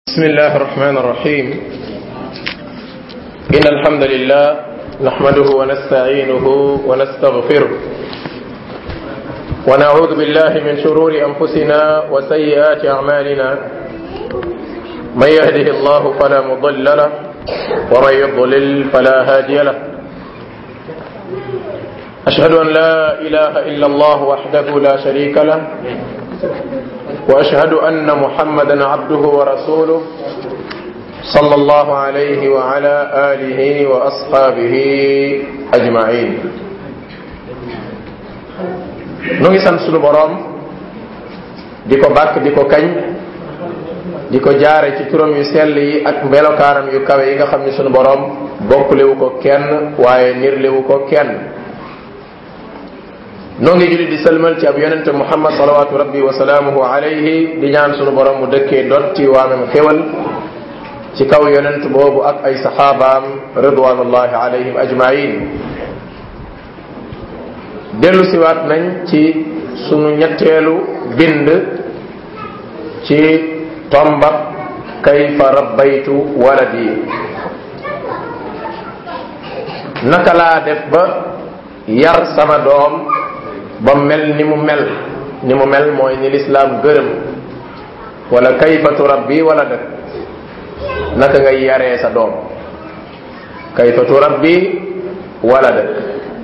بسم الله الرحمن الرحيم إن الحمد لله نحمده ونستعينه ونستغفره ونعوذ بالله من شرور أنفسنا وسيئات أعمالنا من يهده الله فلا مضل له ومن يضلل فلا هادي له أشهد أن لا إله إلا الله وحده لا شريك له واشهد ان محمدا عبده ورسوله صلى الله عليه وعلى اله واصحابه اجمعين nu ngi sant sunu boroom di ko bàkk di ko kañ di ko jaare ci turam yu sell yi ak melokaaram yu kawe yi nga xam ni sunu boroom bokklewu ko kenn waaye nirlewu ko kenn noo ngi julli di sëlmal ci ab yonente muhammad salawatu rabbi wa salaamuhu alayhi di ñaan sunu borom mu dëkkee dotti waamem xéwal ci kaw yonent boobu ak ay saxaabaam ridwanullahi alayhim ajmain dellu siwaat nañ ci sunu ñetteelu bind ci tombab kayfa rabbaytu waladi naka laa def ba yar sama doom ba mel ni mu mel ni mu mel mooy ni lislaam gërëm wala kayfa turabbi wala dëkk naka ngay yaree sa doom kayfa turabbi wala dëkk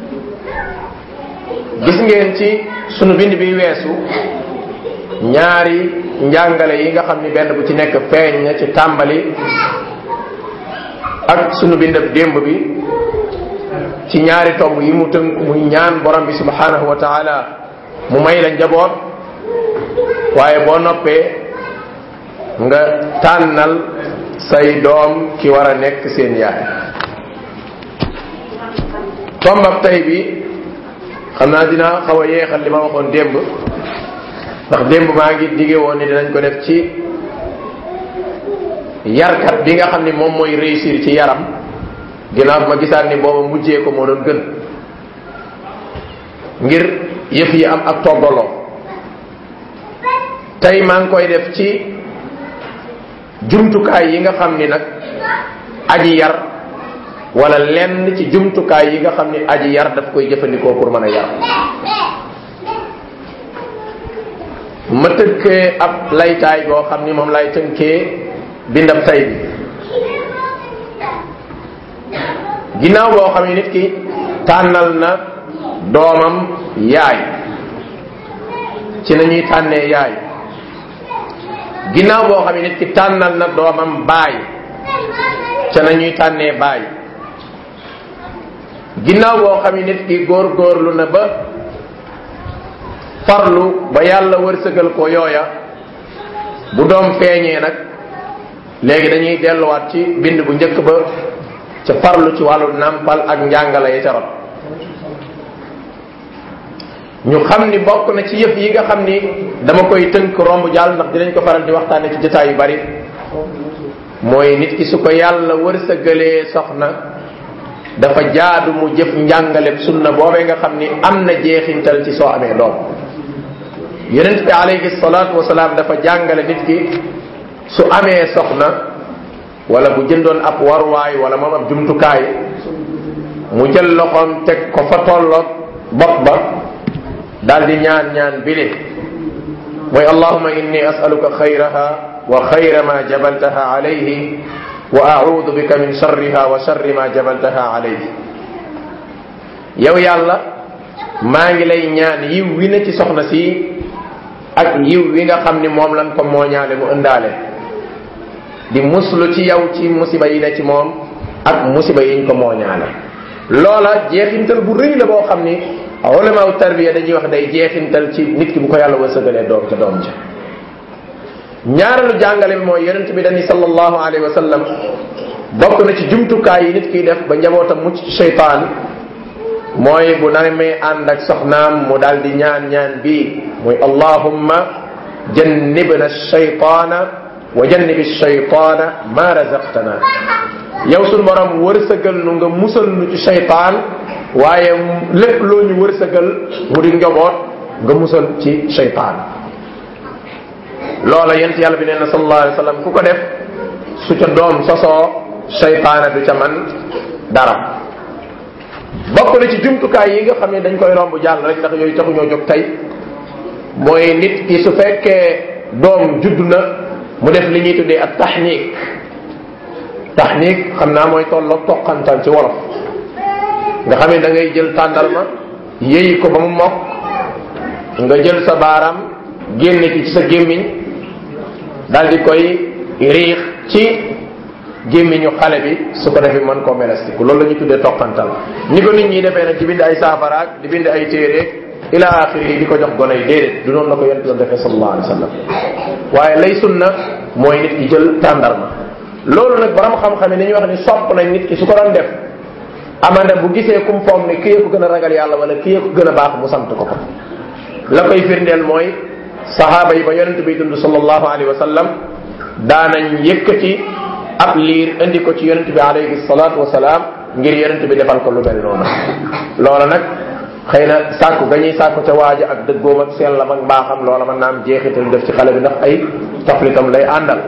gis ngeen ci sunu bind bi weesu ñaari njàngale yi nga xam ni benn bu ci nekk feeñ na ci tàmbali ak sunu bindab démb bi ci ñaari tomb yi mu tënk muy ñaan borom bi subhanahu wa taala mu may la njaboot waaye boo noppee nga tànnal say doom ki war a nekk seen yaay tombab tey bi xam naa dinaa xaw a yeexal li ma waxoon démb ndax démb maa ngi dige woon ni dinañ ko def ci yarkat bi nga xam ni moom mooy réussir ci yaram ginnaaw ma gisaat ni booba mujjee ko moo doon gën ngir yëf yi am ak toggaloo tey maa ngi koy def ci jumtukaay yi nga xam ni nag aji yar wala lenn ci jumtukaay yi nga xam ni aji yar daf koy jëfandikoo pour mën a yar ma tënkee ab laytaay boo xam ni moom lay tënkee bindab tay bi ginnaaw boo xam ne nit ki tànnal na doomam yaay ci na ñuy tànnee yaay ginnaaw boo xam ne nit ki tànnal na doomam baay ca na ñuy tànnee baay ginnaaw boo xam ne nit ki góor-góorlu na ba farlu ba yàlla wërsëgal ko yooya bu doom feeñee nag léegi dañuy delluwaat ci bind bu njëkk ba ca farlu ci wàllu nàmpal ak njàngale ya ca rot ñu xam ni bokk na ci yëf yi nga xam ni dama koy tënk romb jàll ndax dinañ ko faral di waxtaane ci jotaay yu bari mooy nit ki su ko yàlla wërsëgalee soxna dafa jaadu mu jëf njàngale sunna boobee nga xam ni am na jeexintal ci soo amee doom yonent bi alayhi salaatu wasalaam dafa jàngale nit ki su amee soxna wala bu jëndoon ab waruwaay wala moom ab jumtukaay mu jël loxoom teg ko fa tolloog bopp ba daal di ñaan ñaan bile mooy allahuma inni asaluka xayraha wa xayra ma jabaltaha alayhi wa audu bika min sharriha wa sharri ma jabaltaha alayhi yow yàlla maa ngi lay ñaan yiw wi na ci soxna si ak yiw wi nga xam ni moom lan ko mooñaale mu ëndaale di muslu ci yow ci musiba yi ne ci moom ak musiba yiñ ko mooñaale loola jeexintal bu rëy la boo xam ni ulamaaw tarbiya dañuy wax day jeexintal ci nit ki bu ko yàlla wërsëgalee doom ca doom ja ñaareelu jàngale bi mooy yonent bi dañuy sallallahu alayhi wa sallam bokk na ci jumtukaay yi nit kiy def ba njabootam mucc ci seytaan mooy bu namee ànd ak soxnaam mu daal di ñaan ñaan bii muy allahumma jannibna shaytaana wa jannibi shaytaana ma razaqtana yow suñ borom wërsëgal nu nga musal nu ci shaytaan waaye lépp loo ñu wërsëgal mu di njaboot nga musal ci shaytaan loola yent yàlla bi nee na sallallahu alayhi wa sallam ku ko def su ca doom sosoo seytaane du ca man dara bokk na ci jumtukaay yi nga xam ne dañ koy romb jàll rek ndax yooyu taxu ñoo jóg tey mooy nit ki su fekkee doom judd na mu def li ñuy tuddee ak taxniik taxniik xam naa mooy tolloog toqantal ci wolof nga xam ne da ngay jël tàndarma yéyi ko ba mu mokk nga jël sa baaraam génne ci ci sa gémmiñ daal di koy riix ci gémmiñu xale bi su ko defee mën koo melestiku loolu la ñu tuddee toqantal ni ko nit ñi defee nag di bind ay saafaraak di bind ay téereeg ila axiri yi di ko jox gone yi déedéet du noonu la ko yonent doon defee sallallahu alayhi wa sallam waaye lay sunna mooy nit ki jël tàndarma loolu nag borom xam-xam yi dañuy wax ni sopp nañ nit ki su ko doon def amanda bu gisee kum foog ne kii ko gën a ragal yàlla wala kii ko gën a baax mu sant ko ko la koy firndeel mooy sahaaba yi ba yonent bi dund sallallahu alayhi wa sallam daanañ yëkkati ab liir indi ko ci yonent bi alayhi salatu wasalaam ngir yonent bi defal ko lu mel noonu loola nag xëy na sàkku ga ñuy sàkku ca waaja ak dëggoom ak sellam ak mbaaxam loola mën naa am jeexital def ci xale bi ndax ay taflitam lay àndal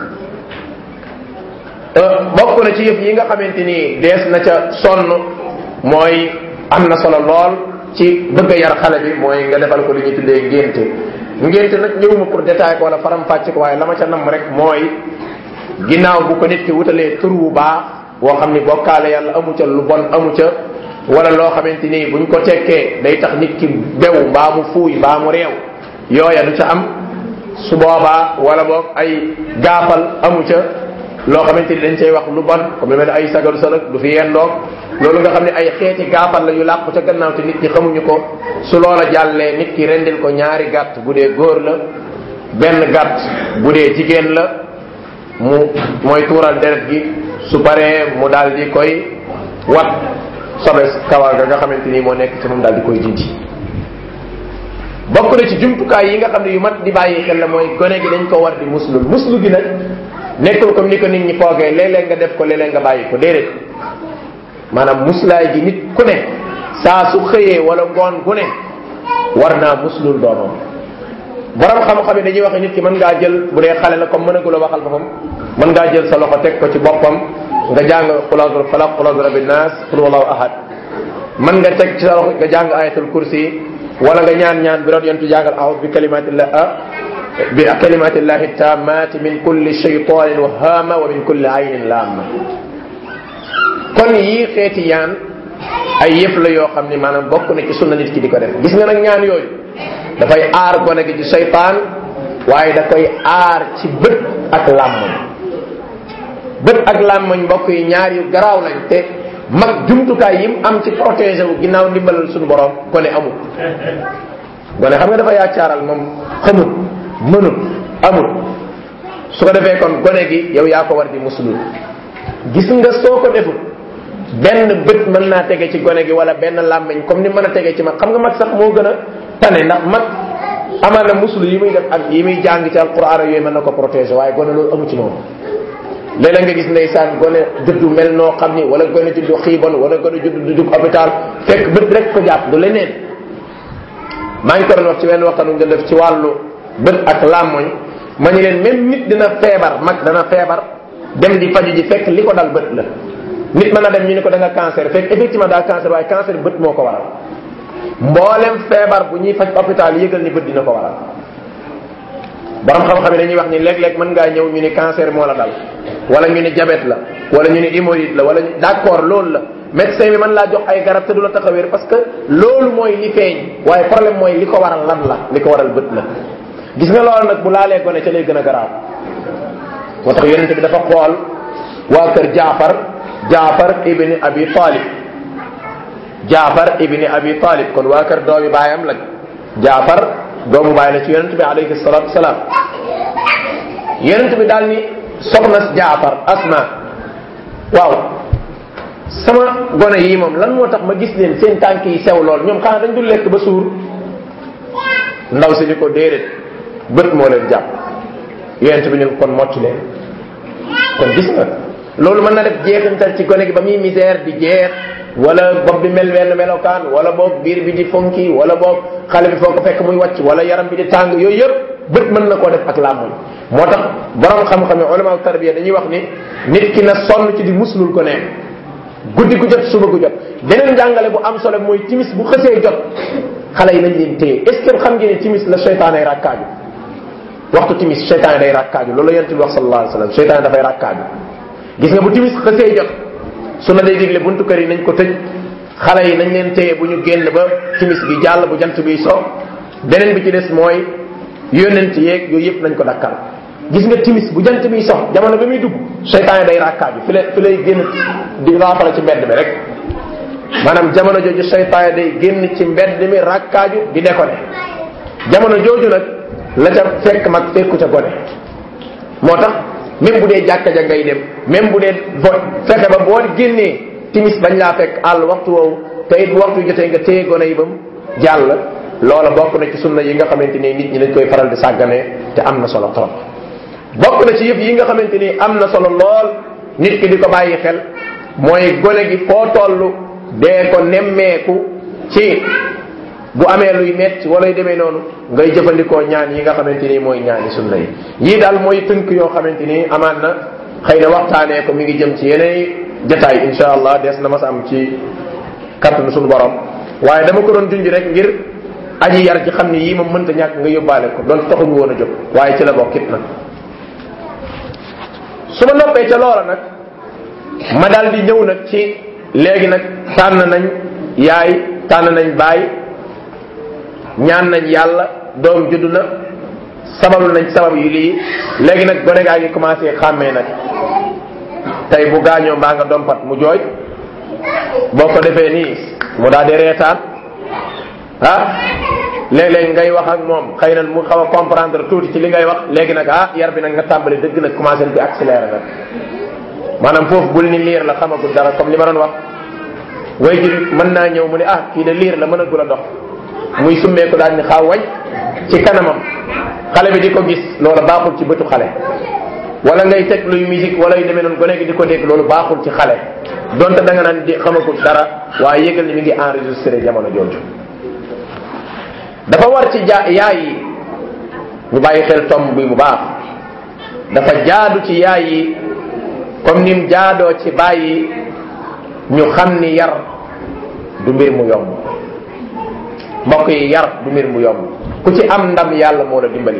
bokk na ci yëf yi nga xamante ni dees na ca sonn mooy am na solo lool ci bëgg a yar xale bi mooy nga defal ko li ñuy tuddee ngénte ngénte nag ñëwuma pour détailler ko wala faram fàcce ko waaye la ma ca nam rek mooy ginnaaw bu ko nit ki wutalee tur wu baax boo xam ni bokkaale yàlla amu ca lu bon amu ca wala loo xamante ni buñ ko tekkee day tax nit ki bew mbaa mu fuuy mbaa mu réew yooya du ca am su boobaa wala boog ay gaafal amu ca loo xamante ni dañ cay wax lu bon comme lu mel ne ay sagaru salak du fi yendoog loolu nga xam ne ay xeeti gaafal la yu làqu ca gannaaw te nit ñi xamuñu ko su loola jàllee nit ki rendil ko ñaari gàtt bu dee góor la benn gàtt bu dee jigéen la mu mooy tuural deret gi su paree mu daal di koy wat sobe kawar ga nga xamante ni moo nekk ci moom daal di koy dindi bokk na ci jumtukaay yi nga xam ne yu mat di bàyyi xel la mooy gone gi dañ ko war di muslul muslu gi nag nekkul comme ni ko nit ñi foogee léeg-léeg nga def ko léeg-léeg nga bàyyi ko déedéet maanaam muslaay gi nit ku ne saa su xëyee wala ngoon gu ne war naa muslul doomam borom xam-xam yi dañuy wax nit ki mën ngaa jël bu dee xale la comme mën a gula waxal boppam mën ngaa jël sa loxo teg ko ci boppam nga jàng xulaasul falaq xulaasul rabbi naas qul wallahu ahad mën nga teg ci sa loxo nga jàng ayatul kursi wala nga ñaan ñaan bi doon yontu jàngal aawud bi kalimatillah bi kalimatillahi tammati min kulli shaytanin wahama wa min kulli aynin lamma kon yii xeeti yaan ay yëf la yoo xam ni maanaam bokk na ci sunna nit ki di ko def gis nga nag ñaan yooyu dafay aar gone gi ci seytaan waaye da koy aar ci bët ak làmmoñ bët ak làmmoñ mbokk yi ñaar yu garaaw lañ te mag jumtukaay yi mu am ci protégé wu ginnaaw ndimbalal suñu borom gone amul gone xam nga dafa yaacaaral moom xamut mënut amul su ko defee kon gone gi yow yaa ko war di muslul gis nga soo ko deful benn bët mën naa tege ci gone gi wala benn làmmiñ comme ni mën a tege ci mag xam nga mag sax moo gën a tane ndax mag amaana muslu yi muy def ak yi muy jàng ci alquran yooyu mën na ko protéger waaye gone loolu amu ci moom léeg-léeg nga gis ndeysaan gone juddu mel noo xam ni wala gone juddu xiibon wala gone juddu du dugg hôpital fekk bët rek ko jàpp du leneen maa ngi ko doon wax ci wenn waxtaan nga def ci wàllu bët ak làmmoñ ma ñu leen même nit dina feebar mag dana feebar dem di faju ji fekk li ko dal bët la nit mën na dem ñu ne ko da nga cancer fekk effectivement daa cancer waaye cancer bët moo ko waral mboolem feebar bu ñuy faj hôpital yëgal ni bët dina ko waral borom xam-xam yi dañuy wax ni léeg-léeg mën ngaa ñëw ñu ni cancer moo la dal wala ñu ni diabète la wala ñu ni hémorroïde la wala d'accord loolu la médecin bi mën laa jox ay garab te du la tax a wér parce que loolu mooy li feeñ waaye problème mooy li ko waral lan la li ko waral bët la gis nga loolu nag bu laalee gone ca lay gën a garaaw moo tax yonente bi dafa xool waa kër jaafar jaafar ibni abi talib jaafar ibni abi talib kon waa kër doomi baayam lañ jaafar doomu baay la ci yonent bi alayhi salatu wasalaam yonent bi daal ni soxna jaafar asma waaw sama gone yi moom lan moo tax ma gis leen seen tànk yi sew lool ñoom xanaa dañ dul lekk ba suur ndaw si ni ko déedéet bët moo leen jàpp yonent bi ñu kon motti leen kon gis nga loolu mën na def jeexintal ci gone gi ba muy misère di jeex wala bopp bi mel wenn melokaan wala boog biir bi di fonki wala boog xale bi foo ko fekk muy wàcc wala yaram bi di tàng yooyu yëpp bët mën na koo def ak làmmoñ moo tax borom xam-xam yi ulama tarbiya dañuy wax ni nit ki na sonn ci di muslul ko neen guddi gu jot suba gu jot beneen njàngale bu am solo mooy timis bu xësee jot xale yi nañ leen téye est ce que xam ngeen ne timis la seytaan ay rakkaaju waxtu timis seytaan day rakkaaju loolu la yonent bi wax sallallahu alayhi wasallam seytaan dafay rakkaaju gis nga bu timis xësee jot su na day digle buntu kër yi nañ ko tëj xale yi nañ leen téye bu ñu génn ba timis bi jàll bu jant bi so beneen bi ci des mooy yónnent yeeg yooyu yëpp nañ ko dakkal gis nga timis bu jant bi sox jamono bi muy dugg seytaan day rakkaaju fi lay fi lay génn di raafala ci mbedd mi rek maanaam jamono jooju seytaan day génn ci mbedd mi rakkaaju di déconné jamono jooju nag la ca fekk mag fekku ca gone moo tax même bu dee jàkka ja ngay dem même bu dee vote fexe ba boo génnee timis bañ laa fekk àll waxtu woowu te it waxtu jotee nga téye gone yi bam jàll loola bokk na ci sunna yi nga xamante ni nit ñi dañ koy faral di sàgganee te am na solo trop bokk na ci yëpp yi nga xamante ni am na solo lool nit ki di ko bàyyi xel mooy gone gi foo toll dee ko nemmeeku ci bu amee luy metti wala yu demee noonu ngay jëfandikoo ñaan yi nga xamante ni mooy ñaani sunna yi yii daal mooy tënk yoo xamante ni amaan na xëy na waxtaanee ko mi ngi jëm ci yeneen jataay insha allah des na mas am ci kattanu suñu borom waaye dama ko doon junj rek ngir aji yar ci xam ni yii moom mënta ñàkk nga yóbbaale ko doon taxuñu woon a jóg waaye ci la bokkit nag su ma noppee ca loola nag ma daal di ñëw nag ci léegi nag tànn nañ yaay tànn nañ baay ñaan nañ yàlla doom juddu na sabablu nañ sabab yu lii léegi nag gone gaa ngi commencé xàmmee nag tey bu gaañoo mbaa nga dompat mu jooy boo ko defee nii mu daal di reetaan ah léeg-léeg ngay wax ak moom xëy na mu xaw a comprendre tuuti ci li ngay wax léegi nag ah yar bi nag nga tàmbali dëgg nag commencé di accéléré nag maanaam foofu bul ni liir la xamagul dara comme li ma doon wax way ji mën naa ñëw mu ne ah kii de liir la mënagul a dox muy summeeku daal ni xaaw wañ ci kanamam xale bi di ko gis loolu baaxul ci bëtu xale wala ngay teg luy musique wala yu demee noonu gone gi di ko dégg loolu baaxul ci xale donte da nga naan di xamagul dara waaye yëgal ni mi ngi enregistré jamono jooju dafa war ci ja yaay yi ñu bàyyi xel tomb bi bu baax dafa jaadu ci yaay yi comme nim jaadoo ci bàyyi ñu xam ni yar du mbir mu yomb mbokk yi yar du mbir mu yomb ku ci am ndam yàlla moo la dimbali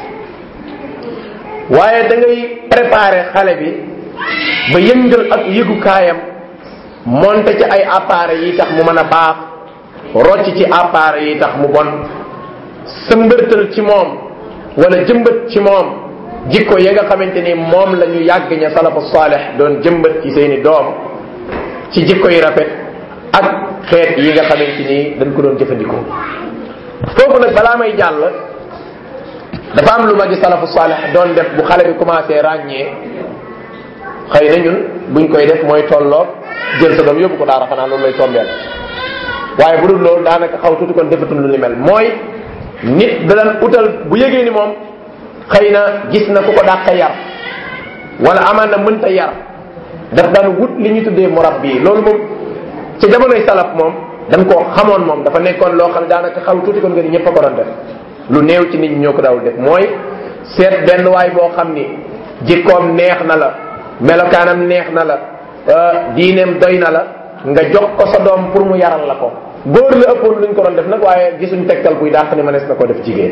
waaye da ngay préparer xale bi ba yëngal ak yëgukaayam monte ci ay appareils yi tax mu mën a baax rocc ci appareils yi tax mu bon sëmbërtal ci moom wala jëmbat ci moom jikko ya nga xamante ni moom la ñu yàgg ña salafu saalih doon jëmbat ci seeni doom ci jikko yi rafet ak xeet yi nga xamante ni dañ ko doon jëfandikoo foofu nag balaa may jàll dafa am lu ma gi salafu saalih doon def bu xale bi commencé ràññee xëy na ñun buñ koy def mooy tolloog jël sa doom yóbbu ko daara xanaa loolu lay tombeel waaye bu dul loolu daanaka xaw tuuti kon defatul lu ni mel mooy nit da daan utal bu yëgee ni moom xëy na gis na ku ko dàq yar wala amaan na mënta yar daf daan wut li ñu tuddee murabbi loolu moom ci jamonoy salaf moom dañ koo xamoon moom dafa nekkoon loo xam ne daanaka xaw tuuti kon nga ni ñëpp a ko doon def lu néew ci nit ñi ñoo ko daawul def mooy seet benn waay boo xam ni jikkoom neex na la melokaanam neex na la diineem doy na la nga jox ko sa doom pour mu yaral la ko góor la ëppoon luñ ko doon def nag waaye gisuñ tegtal buy dàq ni mënees na ko def jigéen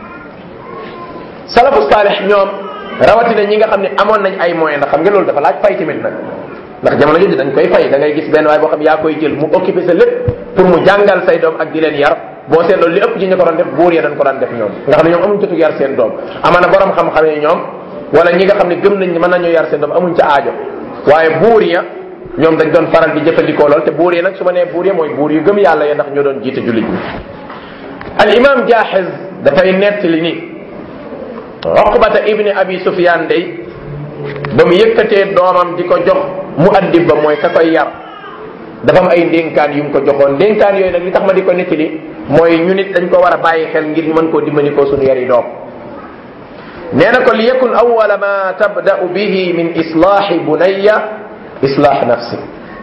salafu saalih ñoom rawatina ñi nga xam ne amoon nañ ay moyens ndax xam nga loolu dafa laaj fay tamit nag ndax jamono jooju dañ koy fay da ngay gis benn waay boo xam yaa koy jël mu occupé sa lépp pour mu jàngal say doom ak di leen yar boo seetloo li ëpp ci ñu ko doon def buur ya dañ ko daan def ñoom nga xam ne ñoom amuñ jotu yar seen doom amaana borom xam-xam yi ñoom wala ñi nga xam ne gëm nañ ni mën nañoo yar seen doom amuñ ca aajo waaye buur ya ñoom dañ doon faral di jëfandikoo lool te buur yi nag su ma nee buur yi mooy buur yu gëm yàlla ya ndax ñoo doon jiite jullit ñi al imam jaaxiz dafay nettali ni oqbata ibni abi sufyan day ba mu yëkkatee doomam di ko jox mu addib ba mooy ka koy yar dafa am ay ndénkaan yu mu ko joxoon ndénkaan yooyu nag li tax ma di ko nettali mooy ñu nit dañ ko war a bàyyi xel ngir ñu mën koo dimbali ko suñu yari doom nee na ko li yakun awala ma tabda'u bihi min islaahi bunayya islaax nafsi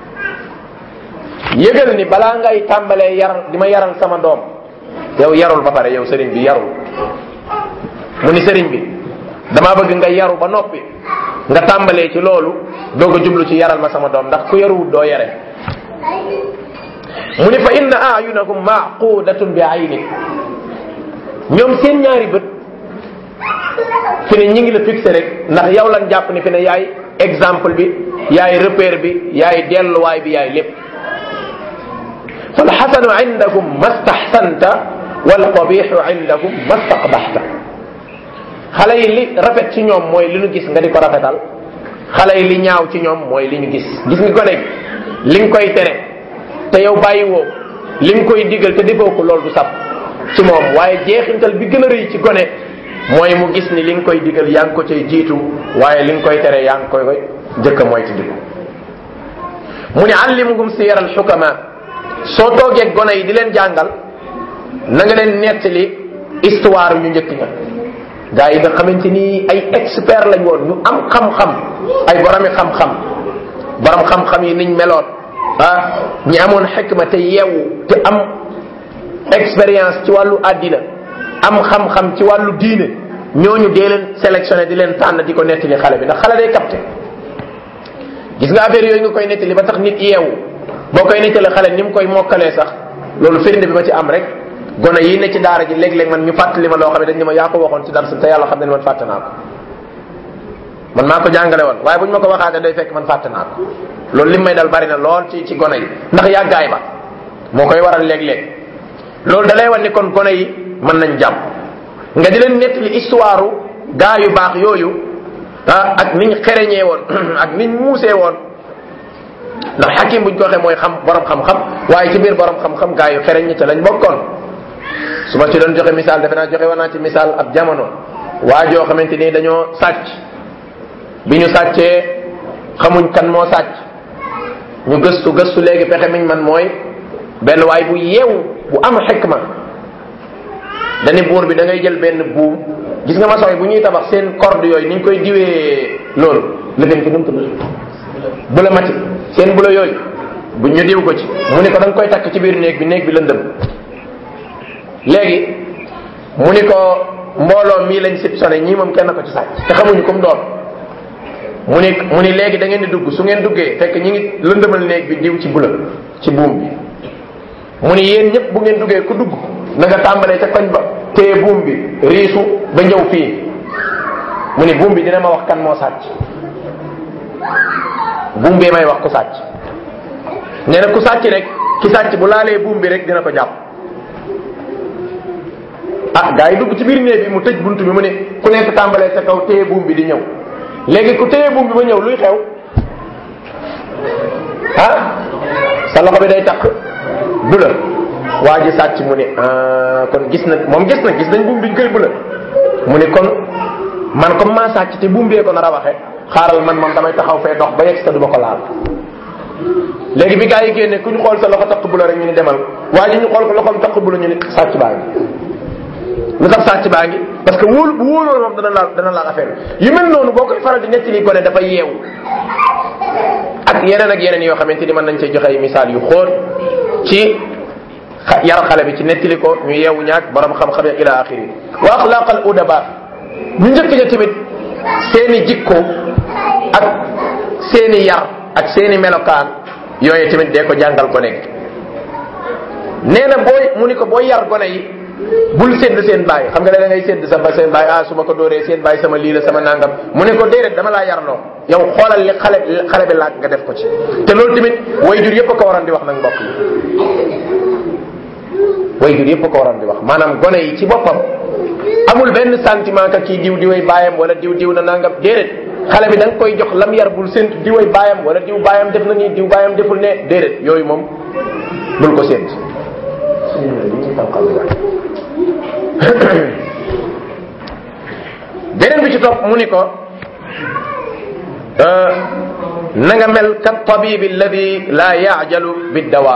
yëgal ni balaa ngay tàmbalee yar di ma yaral sama doom yow yarul ba pare yow sëriñ bi yarul mu ni sëriñ bi damaa bëgg nga yaru ba noppi nga tàmbalee ci loolu doog a jublu ci yaral ma sama doom ndax ku yaruwut doo yare mu ni fa inna ayunakum maqudatun bi ayni ñoom seen ñaari bët fi ne ñi ngi la fixé rek ndax yow lan jàpp ni fi ne yaay exemple bi yaay repère bi yaay delluwaay bi yaay lépp fal xasanu indakum mastaxsanta wal qabixu indakum mastaqbaxta xale yi li rafet ci ñoom mooy li ñu gis nga di ko rafetal xale yi li ñaaw ci ñoom mooy li ñu gis gis nga ko nekk li nga koy tere te yow bàyyi woo li nga koy digal te defoo ko loolu du sab ci moom waaye jeexintal bi gën a rëy ci gone mooy mu gis ni li nga koy digal yaa ngi ko cay jiitu waaye li nga koy tere yaa ngi koy jëkk a mooy ci diku mu ne allimuhum siyar al xukama soo toogee gone yi di leen jàngal na nga leen nettali histoire ñu njëkk ña gaa yi nga xamante ni ay expert lañ woon ñu am xam-xam ay boromi xam-xam borom xam-xam yi niñ meloon ah ñi amoon xikma te yeewu te am expérience ci wàllu àddina am xam-xam ci wàllu diine ñooñu dee leen sélectionné di leen tànn di ko nettali xale bi ndax xale day capté gis nga affaire yooyu nga koy nettali ba tax nit yeewu boo koy nettali xale ni mu koy mokkalee sax loolu firnde bi ma ci am rek gone yi ne ci daara ji léeg-léeg man ñu fàttali ma loo xam ne dañ ne ma yaa ko waxoon ci dara te yàlla xam ne man fàtte naa ko man maa ko jàngale woon waaye bu ñu ma ko waxaatee day fekk man fàtte naa ko loolu lim may dal bari na lool ci ci gone yi ndax yàggaay ba moo koy waral léeg-léeg loolu da lay wan ni kon gone yi mën nañ jàpp nga di leen nettali histoire gaa yu baax yooyu ah ak niñ xereñee woon ak niñ muusee woon ndax xakim buñ ko waxee mooy xam borom xam-xam waaye ci biir borom xam-xam gaa yu xereñ ñi ca lañ bokkoon su ma ci doon joxe misaal defe naa joxe woon naa ci misaal ab jamono waa joo xamante ni dañoo sàcc bi ñu sàccee xamuñ kan moo sàcc ñu gëstu gëstu léegi pexe miñ man mooy benn waay bu yeewu bu am xikma dani buur bi da ngay jël benn buum gis nga maçon yi bu ñuy tabax seen corde yooyu ni ñu koy diwee loolu lëgën ki nu mu tudd bula mati seen bula yooyu bu ñu diw ko ci mu ne ko da nga koy takk ci biir néeg bi néeg bi lëndëm léegi mu ni ko mbooloo mii lañ sib sone ñii moom kenn ko ci sàcc te xamuñu comme doon mu ni mu ni léegi da ngeen di dugg su ngeen duggee fekk ñi ngi lëndëmal néeg bi diw ci bula ci buum bi mu ni yéen ñëpp bu ngeen duggee ku dugg na nga tàmbalee ca koñ ba téye buum bi riisu ba ñëw fii mu ni buum bi dina ma wax kan moo sàcc buum bi may wax ku sàcc nee na ku sàcc rek ki sàcc bu laalee buum bi rek dina ko jàpp ah gaa yi dugg ci biir néeg bi mu tëj buntu bi mu ne ku nekk tàmbalee sa kaw téye buum bi di ñëw léegi ku téye buum bi ba ñëw luy xew ah sa loxo bi day takk du la waa ji sàcc mu ne kon gis na moom gis na gis nañ buum biñ koy bula mu ne kon man comme maa sàcc te buum bee ko nar a waxe xaaral man moom damay taxaw fee dox ba yegg sa duma ko laal léegi bi gaa yi génne ku ñu xool sa loxo takk bula rek ñu ni demal waa ji ñu xool ko loxoom takk bula ñu ni sàcc baa ngi lu tax sàcc baa ngi parce que wóolu bu wóoloon moom dana laal dana laal affaire yu mel noonu boo koy faral di nettali gone dafa yeewu ak yeneen ak yeneen yoo xamante ni mën nañ cee joxe ay misaal yu xóot ci yar xale bi ci nettali ko ñu yeewu ñaak borom xam-xam ya ila axiri wa axlaqal udaba ñu njëkk ja tamit seeni jikko ak seeni yar ak seeni melokaan yooyu tamit dee ko jàngal ko nekk nee na booy mu ni ko booy yar gone yi bul sédd seen baay xam nga da ngay sédd sa ba seen baay ah su ma ko dóoree seen baay sama lii la sama nangam mu ne ko déedéet dama laa yarloo yow xoolal li xale xale bi laaj nga def ko ci te loolu tamit wayjur yëpp a ko waroon di wax nag mbokk yi wayjur yëpp a ko waroon di wax maanaam gone yi ci boppam amul benn sentiment ka kii diw diway baayam wala diw diw na nangam déedéet xale bi da nga koy jox lam yar bul séntu diway baayam wala diw baayam def na nii diw baayam deful ne déedéet yooyu moom bul ko sént beneen bi ci topp mu ni ko na nga mel ka tabibi alladi la yajalu biddawa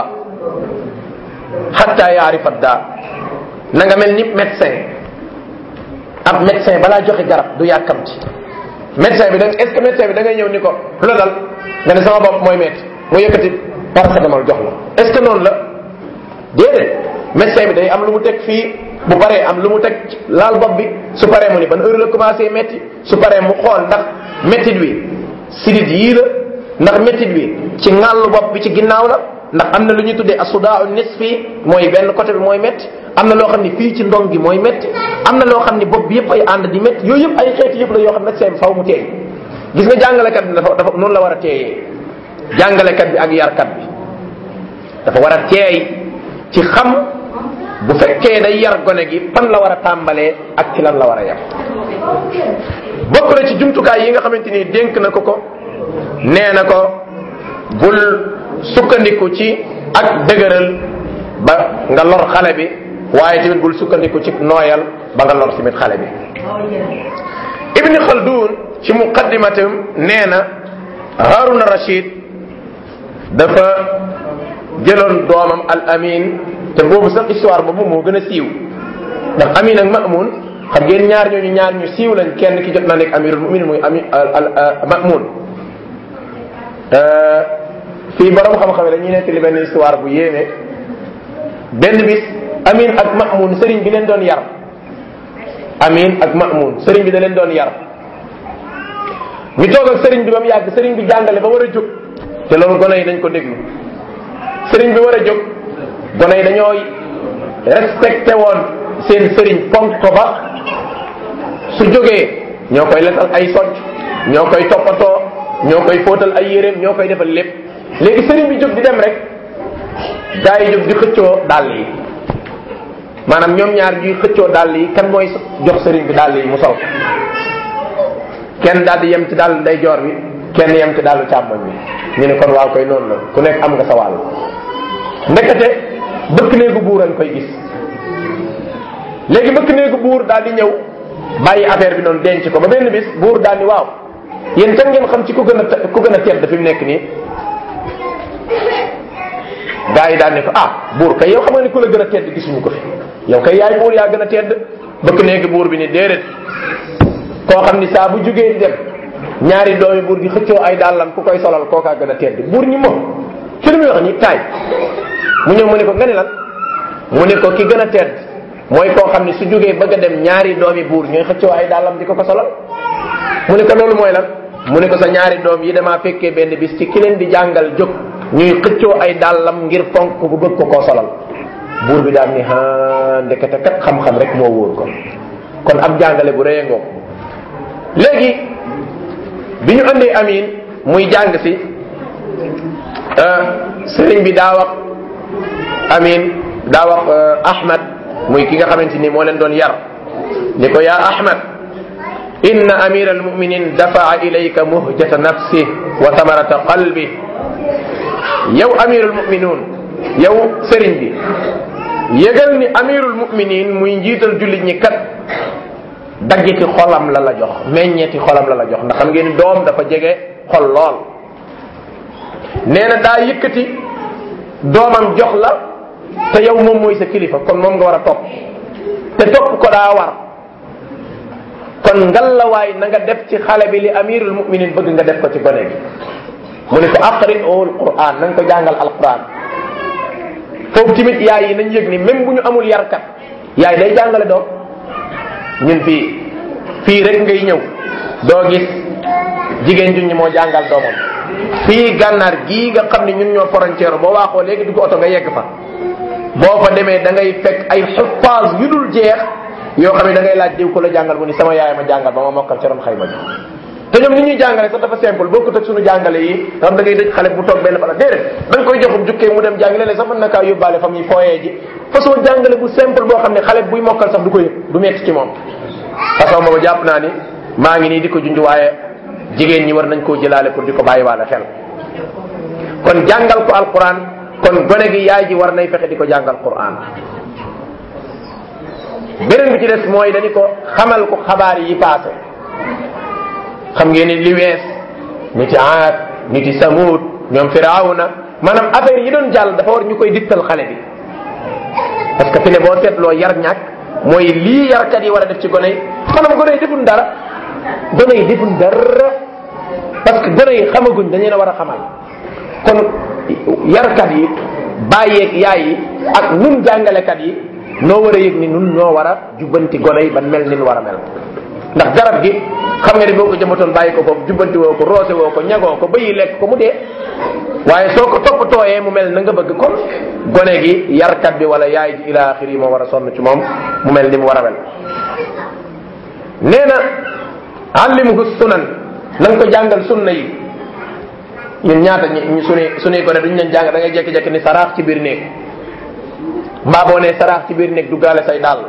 xatta yaarifa daa na nga mel ni médecin ab médecin balaa joxe garab du yàkkamti médecin bi da est ce que médecin bi da ngay ñëw ni ko lu la dal nga ne sama bopp mooy métti mu yëkkati paracétamol jox la est ce que noonu la déedéet médecin bi day am lu mu teg fii bu paree am lu mu teg laal bopp bi su paree mu ni ban heure la commencé métti su paree mu xool ndax méttit wi sidit yii la ndax méttit wi ci ŋàllu bopp bi ci ginnaaw la ndax am na lu ñuy tuddee asudaa nisfi mooy benn côté bi mooy métti am na loo xam ni fii ci ndong gi mooy métti am na loo xam ni bopp bi yëpp ay ànd di métti yooyu yëpp ay xeeti yëpp la yoo xam ne seen faw mu teey gis nga jàngalekat bi dafa dafa noonu la war a teeyee jàngalekat bi ak yarkat bi dafa war a teey ci xam bu fekkee day yar gone gi fan la war a tàmbalee ak ci lan la war a yar bokk na ci jumtukaay yi nga xamante ni dénk na ko ko nee na ko bul sukkandiku ci ak dëgëral ba nga lor xale bi waaye tamit bul sukkandiku ci nooyal ba nga lor tamit xale bi ibni khaldun ci muqaddimatam nee na haruna rashid dafa jëloon doomam al amin te boobu sax histoire boobu moo gën a siiw ndax amin ak mamun xam ngeen ñaar ñooñu ñaar ñu siiw lañ kenn ki jot na nekk amirul muminin muy ami al mamun fii borom xam-xam dañuy nekk li benn histoire bu yéeme benn bis amin ak mamun sëriñ bi leen doon yar amin ak mamun sëriñ bi da leen doon yar ñu toog ak sëriñ bi ba mu yàgg sëriñ bi jàngale ba war a jóg te loolu gone yi dañ ko déglu sëriñ bi war a jóg gone yi dañoo respecté woon seen sëriñ fonk ko ba su jógee ñoo koy letal ay socc ñoo koy toppatoo ñoo koy fóotal ay yéreem ñoo koy defal lépp léegi sëriñ bi jóg di dem rek gaa yi jóg di xëccoo dàll yi maanaam ñoom ñaar ñuy xëccoo dàll yi kan mooy jox sëriñ bi dàll yi mu sol kenn daal di yem ci dàll ndeyjoor bi kenn yem ci dàllu càmmoñ bi ñu ne kon waaw koy noonu la ku nekk am nga sa wàll ndekete bëkk néegu buur a koy gis léegi bëkk néegu buur daal di ñëw bàyyi affaire bi noonu denc ko ba benn bis buur daal ni waaw yéen kan ngeen xam ci ku gën a ku gën a tedd fi mu nekk nii gaa yi daal ne ko ah buur kay yow xam nga ni ku la gën a tedd gisuñu ko fi yow kay yaay buur yaa gën a tedd bëkk néegi buur bi ni déedéet koo xam ni saa bu jugee di dem ñaari doomi buur di xëccoo ay dàllam ku koy solal kookaa gën a tedd buur ñi moom ci lu muy wax ni taay mu ñëw mu ne ko nga ne lan mu ne ko ki gën a tedd mooy koo xam ni su jógee bëgg a dem ñaari doomi buur ñooy xëccoo ay dàllam di ko ko solal mu ne ko loolu mooy lan mu ne ko sa ñaari doom yi damaa fekkee benn bis ci ki leen di jàngal jóg ñuy xëccoo ay dàllam ngir fonk bu bëgg ko koo solal buur bi daal ni ha ndekete kat xam-xam rek moo wóor ko kon ab jàngale bu rëy ngoo léegi bi ñu andee amin muy jàng si sëriñ bi daa wax amin daa wax ahmad muy ki nga xamante ni moo leen doon yar ni ko yaa ahmad inna amira almuminin dafaa ilayka muhjata nafsi wa tamarata qalbi yow amirul muminun yow sëriñ bi yëgal ni amirul muminin muy njiital jullit ñi kat daggiti xolam la la jox meññeeti xolam la la jox ndax xam ngeen ni doom dafa jege xol lool nee na daa yëkkati doomam jox la te yow moom mooy sa kilifa kon moom nga war a topp te topp ko daa war kon ngallawaay na nga def ci xale bi li amirul muminin bëgg nga def ko ci gone gi mu ne ko aqri ul quran na nga ko jàngal alquran foofu tamit yaay yi nañ yëg ni même bu ñu amul yarkat yaay day jàngale doom ñun fii fii rek ngay ñëw doo gis jigéen ju ñu moo jàngal doomam fii gànnaar gii nga xam ne ñun ñoo frontière boo waaxoo léegi dugg oto nga yegg fa boo fa demee da ngay fekk ay xuffaas yu dul jeex yoo xam ne da ngay laaj diw ko la jàngal mu ni sama yaay ma jàngal ba ma mokkal ci ron xayma ji te ñoom ni ñuy jàngale sax dafa simple bokkut ak suñu jàngale yi nga xam da ngay dëj xale bu toog benn bala déedéet da nga koy joxum jukkee mu dem jàngale léeg sax mën na kaa yóbbaale fa muy fooyee ji façon jàngale bu simple boo xam ne xale buy mokkal sax du ko yëg du metti ci moom façon boobu jàpp naa ni maa ngi nii di ko junj waaye jigéen ñi war nañ koo jëlaale pour di ko bàyyi waale xel kon jàngal ko alquran kon gone gi yaay ji war nay fexe di ko jàngal quran beneen bi ci des mooy dañu ko xamal ko xabaar yi paase xam ngeen ni li wees niti aad niti samud ñoom firawna maanaam affaire yi doon jàll dafa war ñu koy dittal xale bi parce que fi ne boo seetloo yar ñàkk mooy lii yarkat yi war a def ci gone yi maanaam gone yi deful dara gone yi deful dara parce que gone yi xamaguñ dañu la war a xamal kon yarkat yi bàyyeeg yaay yi ak nun jàngalekat yi noo war a yëg ni nun ñoo war a jubbanti gone yi ban mel ni nu war a mel ndax garab gi xam nga ni boo ko jëmbatoon bàyyi ko foofu jubbanti woo ko roose woo ko ñagoo ko bëyi lekk ko mu dee waaye soo ko toppatooyee mu mel na nga bëgg kon gone gi yarkat bi wala yaay ji ila axiri yi moo war a sonn ci moom mu mel ni mu war a mel nee na allimhu sunan na nga ko jàngal sunna yi ñun ñaata ñi suñuy suñuy gone duñ leen jàng da ngay jekki-jekki ni saraax ci biir néeg mbaa boo nee saraax ci biir néeg duggaale say dàll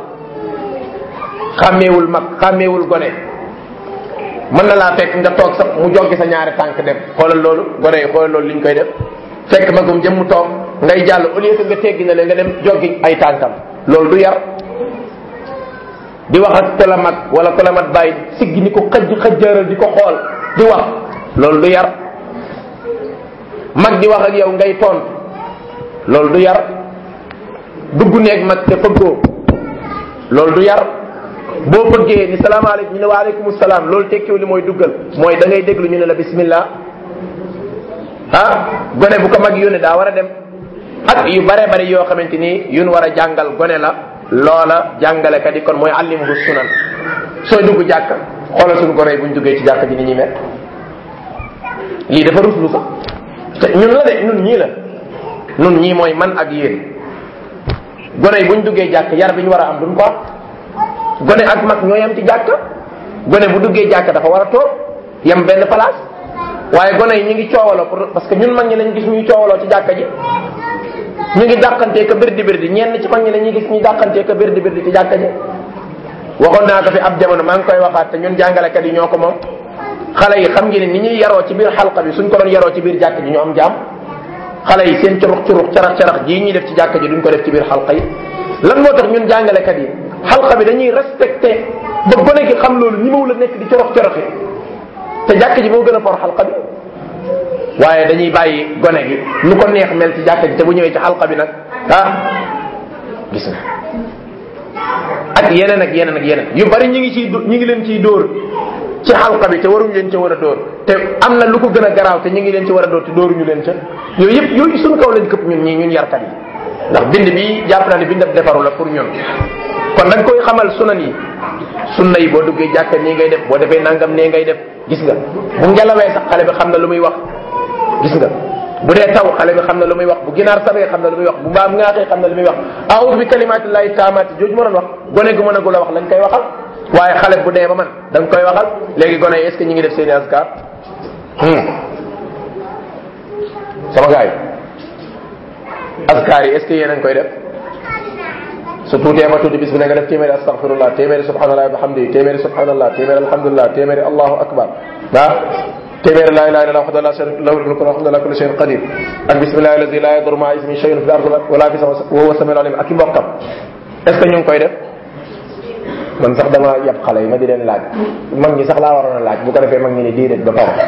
xàmmeewul mag xàmmeewul gone mën na laa fekk nga toog sax mu joggi sa ñaari tànk dem xoolal loolu gone yi xoolal loolu liñ koy def fekk magum jëm mu toog ngay jàll au lieu que nga teggi na leen nga dem joggi ay tànkam loolu du yar di wax ak ku la mag wala ku la mat bàyyi siggi ni ko xëj xëjjëral di ko xool di wax loolu du yar mag di wax ak yow ngay tont loolu du yar dugg neeg mag te fëggoo loolu du yar boo bëggee ni salaamaaleykum ñu ne waaleykum salaam loolu tekkiw li mooy duggal mooy da ngay déglu ñu ne la bismillah ah gone bu ko mag yónnee daa war a dem ak yu bare bare yoo xamante ni yun war a jàngal gone la loola jàngalekat yi kon mooy allimuhu sunan sooy dugg jàkk xoolal suñu gone yi buñ duggee ci jàkk ji ni ñuy mel lii dafa ruslu sax te ñun la de ñun ñii la ñun ñii mooy man ak yéen gone yi buñ duggee jàkk yar bi ñu war a am duñ ko am gone ak mag ñoo yam ci jàkk gone bu duggee jàkk dafa war a toog yam benn place waaye gone yi ñu ngi coowaloo pour parce que ñun mag ñi lañ gis ñuy coowaloo ci jàkka ji ñu ngi dàqantee ka birdi birdi ñenn ci mag ñi la ñuy gis ñuy dàqantee ka birdi birdi ci jàkka ji waxoon naa ko fi ab jamono maa ngi koy waxaat te ñun jàngalekat yi ñoo ko moom xale yi xam ngeen ni ñuy yaroo ci biir xalqa bi suñ ko doon yaroo ci biir jàkka ji ñu am jaam xale yi seen curux curux carax carax jii ñuy def ci jàkka ji duñ ko def ci biir xalqa yi lan moo tax ñun jàngalekat yi xalqa bi dañuy respecté ba gone gi xam loolu ñi la nekk di corox coroxi te jàkka ji moo gën a for xalqa bi waaye dañuy bàyyi gone gi nu ko neex mel ci jàkka ji te bu ñëwee ci xalqa bi nag ah gis nga ak yeneen ak yeneen ak yeneen yu bari ñi ngi ciy ñu ngi leen ciy dóor ci xalqa bi te waruñu leen ca war a dóor te am na lu ko gën a garaaw te ñu ngi leen ci war a dóor te dóoruñu leen ca yooyu yëpp yooyu suñu kaw lañ këpp ñun ñii ñun yarkat yi ndax bind bi jàpp naa ne bind ab defaru la pour ñun kon dañ koy xamal sunan yi sunna yi boo duggee jàkka nii ngay def boo defee nangam nee ngay def gis nga bu ngelawee sax xale bi xam na lu muy wax gis nga bu dee taw xale bi xam na lu muy wax bu ginaar sabee xam na lu muy wax bu mbaam ngaaxee xam na lu muy wax aoudu bi kalimatillahi taamati jooju ma doon wax gone gu mën a gu la wax lañ koy waxal waaye xale bu dee ba man da nga koy waxal léegi gone yi est ce que ñu ngi def seeni askar sama gars yi askar yi est ce que yéen a ngi koy def su tuutee ba tuuti bis bu ne nga def téeméeri astaghfirullah téeméeri subhanallah wa bihamdi téeméeri subhanallah téeméeri alhamdulillah téeméeri allahu akbar ah téeméeri la ilaha illallah wahdahu la sharika lahu lahul mulku wa huwa ala kulli shay'in qadir ak bismillahi alladi la yadurru ma'a ismihi shay'un fil ardi wala fis samaa'i wa huwa samiul alim ak i mbokkam est ce que ñu ngi koy def man sax dama yab xale yi ma di leen laaj mag ñi sax laa waroon a laaj bu ko defee mag ñi ne déedéet ba taw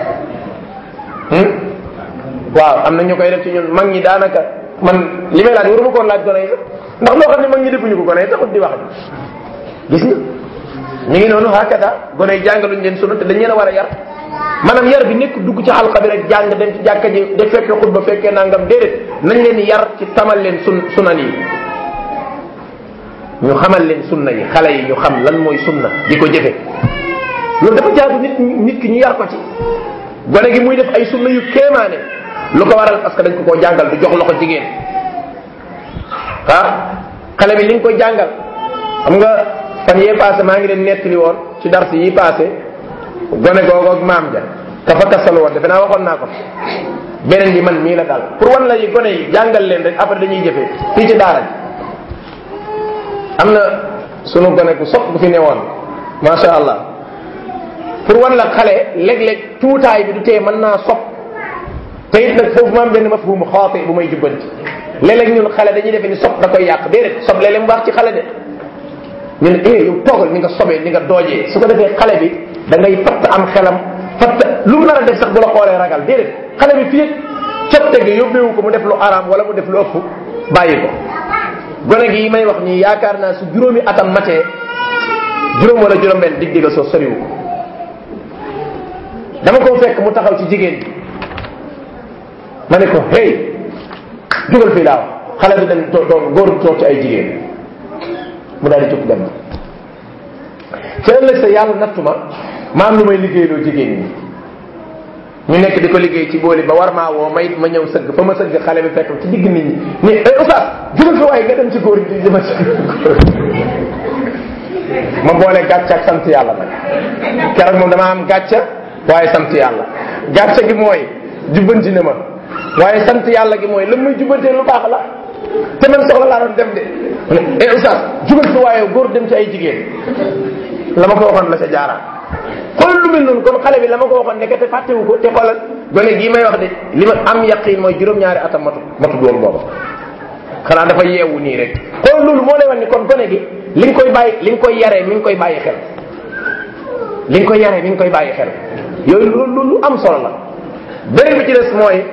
waaw am na ñu koy def ci ñun mag ñi daanaka man li may laaj waruma koon laaj gone yi ndax loo xam ne mag ñi defuñu ko gone yi taxut di wax gis nga ñu ngi noonu hakada gone yi jàngaluñ leen sunu te dañ leen a war a yar maanaam yar bi nekk dugg ci xalqa bi rek jàng dem ci jàkka ji de fekkee xutba fekkee nangam déedéet nañ leen yar ci tamal leen sun sunan yi ñu xamal leen sunna yi xale yi ñu xam lan mooy sunna di ko jëfe loolu dafa jaadu nit nit ki ñu yar ko ci gone gi muy def ay sunna yu kéemaane lu ko waral parce que dañ ko koo jàngal du jox loxo jigéen ah xale bi li nga koy jàngal xam nga fan yee passé maa ngi leen nettali woon ci dars yi passé gone googu ak maam ja ka fa kasal woon defe naa waxoon naa ko beneen bi man mii la daal pour wan la yi gone yi jàngal leen rek après dañuy jëfee fii ci daara ji am na sunu gone ku sopp bu fi newoon macha allah pour wan la xale léeg-léeg tuutaay bi du tee mën naa sopp te it nag foofu ma am benn mafhum xaati bu may jubbanti léeg-léeg ñun xale dañuy defe ni sopp da koy yàq déedéet sob léeg-léeg mu baax ci xale de ñu ne eh yow toogal ni nga sobee ni nga doojee su ko defee xale bi da ngay fatt am xelam fatt lu mu nar a def sax bu la xoolee ragal déedéet xale bi fii cotte gi yóbbeewu ko mu def lu araam wala mu def lu ëpp bàyyi ko gone gi may wax nii yaakaar naa su juróomi atam matee juróom wala juróom benn dig diga soo soriwu ko dama ko fekk mu taxaw ci jigéen bi ma ne ko hey jugal fii laaw xale bi dañ to góor toog ci ay jigéen mu daal di jóg dem ca ëllëg sa yàlla nattu ma ma am lu may liggéeyloo jigéen ñi ñu nekk di ko liggéey ci booli ba war maa woo ma it ma ñëw sëgg fa ma sëgg xale bi fekk ci digg nit ñi ni eh oustaz jugal fi waaye nga dem ci góor gi dama ci ma boole gàcce ak sant yàlla nag keroog moom dama am gàcce waaye sant yàlla gàcce gi mooy jubbanti ne ma waaye sant yàlla gi mooy la muy jubbantee lu baax la te man soxla laa doon dem de eh oustaz jugal fi waaye góor dem ci ay jigéen la ma ko waxoon la ca jaaraat xoolal lu mel noonu kon xale bi la ma ko waxoon nekk te fàttewu ko te xoolal gone gii may wax de li ma am yaqin mooy juróom-ñaari atam matu matu doon booba xanaa dafa yeewu nii rek xoolal loolu moo lay wax ni kon gone gi li nga koy bàyyi li nga koy yaree mi ngi koy bàyyi xel li nga koy yaree mi ngi koy bàyyi xel yooyu lu lu am solo la beneen bi ci des mooy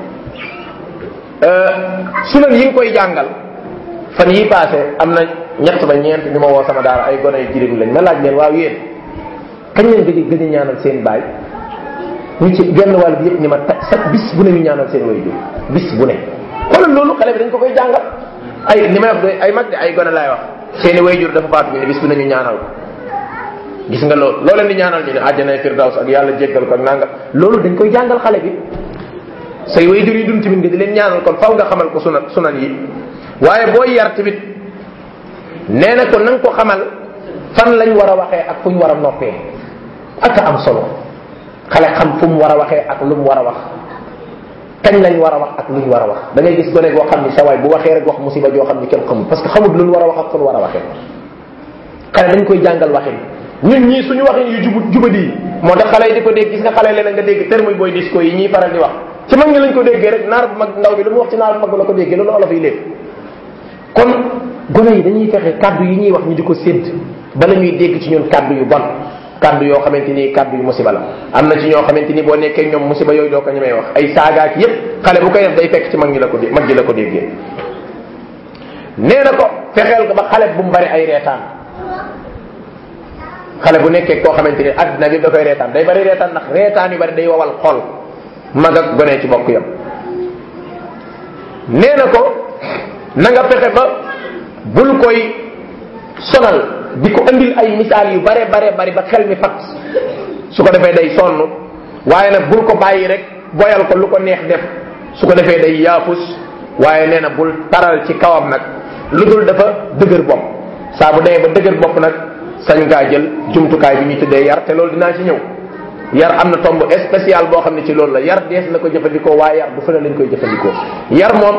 sunan yi nga koy jàngal fan yi passé am na ñett ba ñeent ñu ma woo sama daara ay gone yu jirim lañ ma laaj leen waaw yéen kañ leen gëj gëj a ñaanal seen baay ñu ci genn wàll bi yëpp ni ma ta sa bis bu ne ñu ñaanal seen way jur bis bu ne xoolal loolu xale bi dañ ko koy jàngal ay ni may wax de ay mag de ay gone laay wax seeni way jur dafa faatu bi ne bis bu ne ñu ñaanal ko gis nga loolu loo leen di ñaanal ñu ne àjjana firdaws ak yàlla jéggal ko ak nanga loolu dañ koy jàngal xale bi say way jur yi dund tamit nga di leen ñaanal kon faw nga xamal ko sunan sunan yi waaye booy yar tamit nee na ko na nga ko xamal fan lañ war a waxee ak fu ñu war a noppee ak am solo xale xam fu mu war a waxee ak lu mu war a wax kañ lañ war a wax ak lu ñu war a wax da ngay gis gone goo xam ni sa waay bu waxee rek wax musiba joo xam ni kenn xamul parce que xamul lu ñu war a wax ak fu ñu war a waxee xale dañ koy jàngal waxin ñun ñii suñu waxin yu jubut jubadi yi moo tax xale yi di ko dégg gis nga xale leneen nga dégg terme booy disco yi ñuy faral di wax ci mag ñi lañ ko déggee rek naar bu mag ndaw bi lu mu wax ci naar bu mag la ko déggee loolu olof yi lépp kon gone yi dañuy fexe kaddu yi ñuy wax ñu di ko sédd bala ñuy dégg ci ñun kaddu yu bon kaddu yoo xamante ni kaddu yu musiba la am na ci ñoo xamante ni boo nekkee ñoom musiba yooyu doo ko ñemee wax ay saagaak yépp xale bu koy def day fekk ci mag ñi la ko mag ñi la ko déggee nee na ko fexeel ko ba xale bu mu bari ay reetaan xale bu nekkee koo xamante ni addina bi da koy reetaan day bari reetaan ndax reetaan yu bari day wawal xol mag ak gone ci bokk yam nee na ko na nga fexe ba bul koy sonal di ko andil ay misaal yu bare bare bari ba xel mi fat su ko defee day sonn waaye nag bul ko bàyyi rek boyal ko lu ko neex def su ko defee day yaafus waaye nee na bul taral ci kawam nag lu dul dafa dëgër bopp saa bu demee ba dëgër bopp nag sañ ngaa jël jumtukaay bi ñuy tuddee yar te loolu dinaa ci ñëw yar am na tomb spécial boo xam ne ci loolu la yar dees na ko jëfandikoo waaye yar bu fële lañ koy jëfandikoo yar moom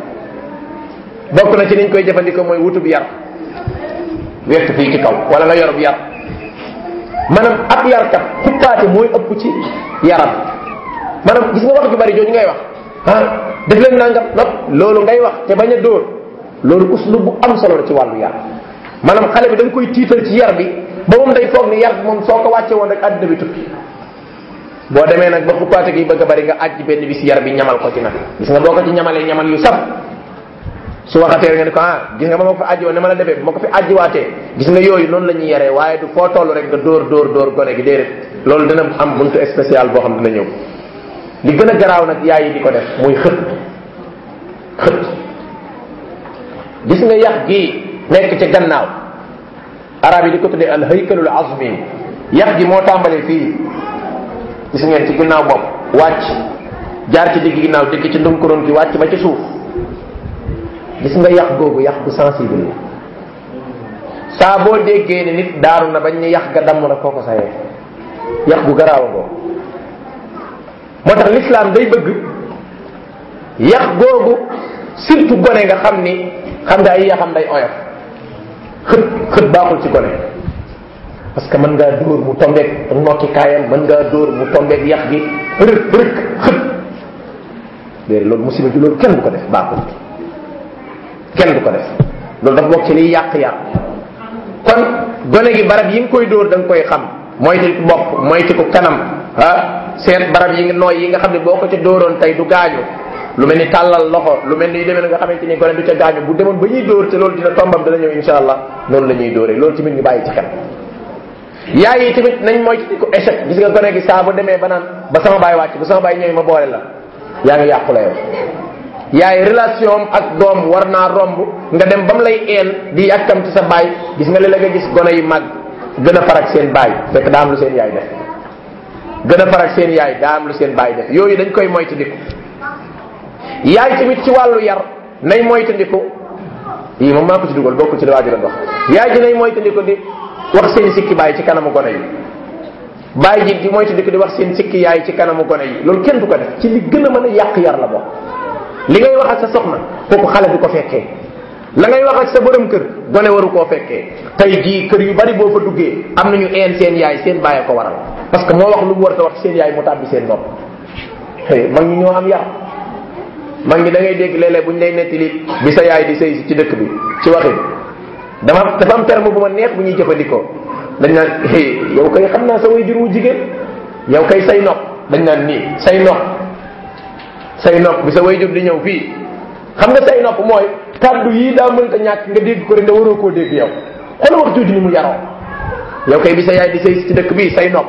bokk na ci niñ koy jëfandikoo mooy wutub yar wekk fii ci kaw wala nga yorub yar maanaam ab yarkat xuppaate mooy ëpp ci yaram maanaam gis nga wax ju bari jooju ngay wax ah def leen nangam nop loolu ngay wax te bañ a dóor loolu uslub bu am solo la ci wàllu yar maanaam xale bi da nga koy tiital ci yar bi ba moom day foog ni yar bi moom soo ko wàcce woon rek àddina bi tukki boo demee nag ba xuppaate gi bëgg a bari nga àjj benn bis yar bi ñamal ko ci nag gis nga boo ko ci ñamalee ñamal yu saf su waxatee nga ne ko ah gis nga ba ma ko fi àjji woon ne ma la defee bu ma ko fi àjjiwaatee gis nga yooyu noonu la ñuy yaree waaye du foo toll rek nga dóor dóor dóor gone gi déedéet loolu dina am buntu spécial boo xam dina ñëw li gën a garaaw nag yaay yi di ko def muy xët xët gis nga yax gii nekk ci gannaaw arab yi di ko tuddee al haykalul azmi yax gi moo tàmbalee fii gis ngeen ci ginnaaw bopp wàcc jaar ci digg ginnaaw digg ci ndunkuroon gi wàcc ba ci suuf gis nga yax googu yax bu sensible la saa boo déggee ni nit daanu na bañ ne yax ga damm na kooko sayee yax gu garaaw a googu moo tax l'islam day bëgg yax googu surtout gone nga xam ni xam nga ay yaxam day oyof xët xët baaxul ci gone parce que mën ngaa dóor mu tombeeg nokki kaayam mën ngaa dóor mu tombeeg yax gi rëk rëk xët déedéet loolu musiba ji loolu kenn du ko def baaxul kenn du ko def loolu dafa bokk ci liy yàq yàq kon gone gi barab yi nga koy dóor da nga koy xam moyti bopp moyti ko kanam ah seet barab yi nga nooy yi nga xam ne boo ko ca dóoroon tey du gaañu lu mel ni tàllal loxo lu mel ni yu demee nga xamante ni gone du ca gaañu bu demoon ba ñuy dóor te loolu dina tombam dana ñëw insha allah noonu la ñuy dóoree loolu tamit ñu bàyyi ci xel yaay yi tamit nañ moytu di ko échec gis nga gone gi saa bu demee ba naan ba sama baay wàcc ba sama baay ñëwee ma boole la yaa ngi yàqu la yow yaay relation ak doom war naa romb nga dem ba mu lay een di yàkkamti sa baay gis nga léeg nga gis gone yi mag gën a farak seen baay fekk daa am lu seen yaay def gën a farak seen yaay daa am lu seen baay def yooyu dañ koy moytandiku yaay tamit ci wàllu yar nay moytandiku yii moom maa ko ci dugal bokku ci li waaju doon wax yaay ji nay moytandiku di wax seen sikki baay ci kanamu gone yi baay ji di moytandiku di wax seen sikki yaay ci kanamu gone yi loolu kenn du ko def ci li gën a mën a yàq yar la bokk li ngay wax ak sa soxna kooku xale du ko fekkee la ngay wax ak sa borom kër gone waru koo fekkee tey jii kër yu bari boo fa duggee am nañu een seen yaay seen bàyyi ko waral parce que moo wax lu mu war a wax seen yaay mu tàbbi seen nopp mag ñi ñoo am yar mag ñi da ngay dégg léeg-léeg bu ñu lay nettali bi sa yaay di sëy ci dëkk bi ci waxin dama dafa am terme bu ma neex bu ñuy jëfandikoo dañ naan yow kay xam naa sa way jur wu jigéen yow kay say nopp dañ naan nii say nopp say nopp bi sa way jur di ñëw fii xam nga say nopp mooy kàddu yii daa mënta ñàkk nga dégg ko rek nga waroo koo dégg yow xool wax jooju ni mu yaroo yow kay bi sa yaay di sëy ci dëkk bii say nopp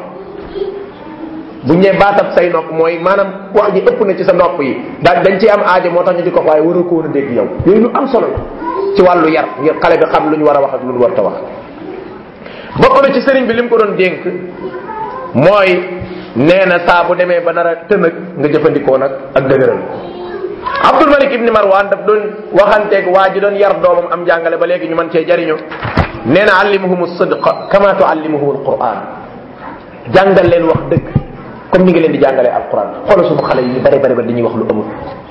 bu ñee baatab say nopp mooy maanaam wax ji ëpp na ci sa nopp yi daal dañ ci am aajo moo tax ñu di ko waaye waroo ko woon a dégg yow yooyu lu am solo la ci wàllu yar ngir xale bi xam lu ñu war a wax ak lu ñu war a wax bokk na ci sëriñ bi li mu ko doon dénk mooy nee na saa bu demee ba nar a tënëg nga jëfandikoo nag ak dëgëral Abdul Malik ibni Marwan daf doon waxanteeg waa ji doon yar doomam am jàngale ba léegi ñu mën cee jariñu nee na allimuhum sidqa kama tuallimuhum alquran jàngal leen wax dëgg comme ni nga leen di jàngalee alquran xoola suñu xale yi ñu bare bare ba dañuy wax lu amul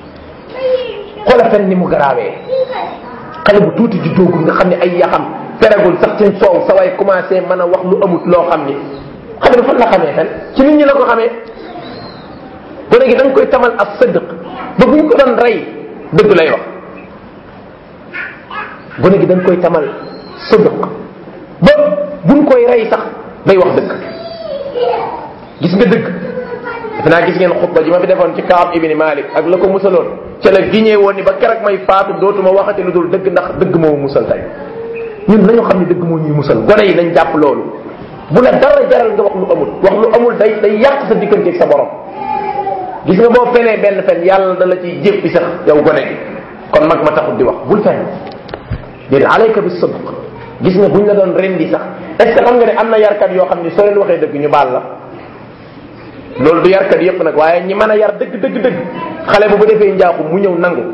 xoola fen ni mu garaawee xale bu tuuti ju doogul nga xam ne ay yaxam feragul sax ci soow sa way commencé mën a wax lu amut loo xam ni xale bi fan la xamee fen ci nit ñi la ko xamee gone gi da nga koy tamal ak sëdëq ba buñ ko doon rey dëgg lay wax gone gi da nga koy tamal sëdëq ba buñ koy rey sax day wax dëgg gis nga dëgg defe naa gis ngeen xutba ji ma fi defoon ci Kaab ibni Malik ak la ko musaloon ca la giñee woon ni ba keroog may faatu dootuma waxati lu dul dëgg ndax dëgg moo musal tey ñun nañu xam ne dëgg moo ñuy musal gone yi nañ jàpp loolu bu la dara jaral nga wax lu amul wax lu amul day day yàq sa digganteeg sa borom gis nga boo fenee benn fen yàlla da la ciy jéppi sax yow gone gi kon mag ma taxut di wax bul fen déedéet alayka bi sidq gis nga buñ la doon rendi sax est ce que xam nga ne am na yarkat yoo xam ne soo leen waxee dëgg ñu baal la loolu du yarkat yépp nag waaye ñi mën a yar dëgg dëgg dëgg xale bu bu defee njaaxum mu ñëw nangu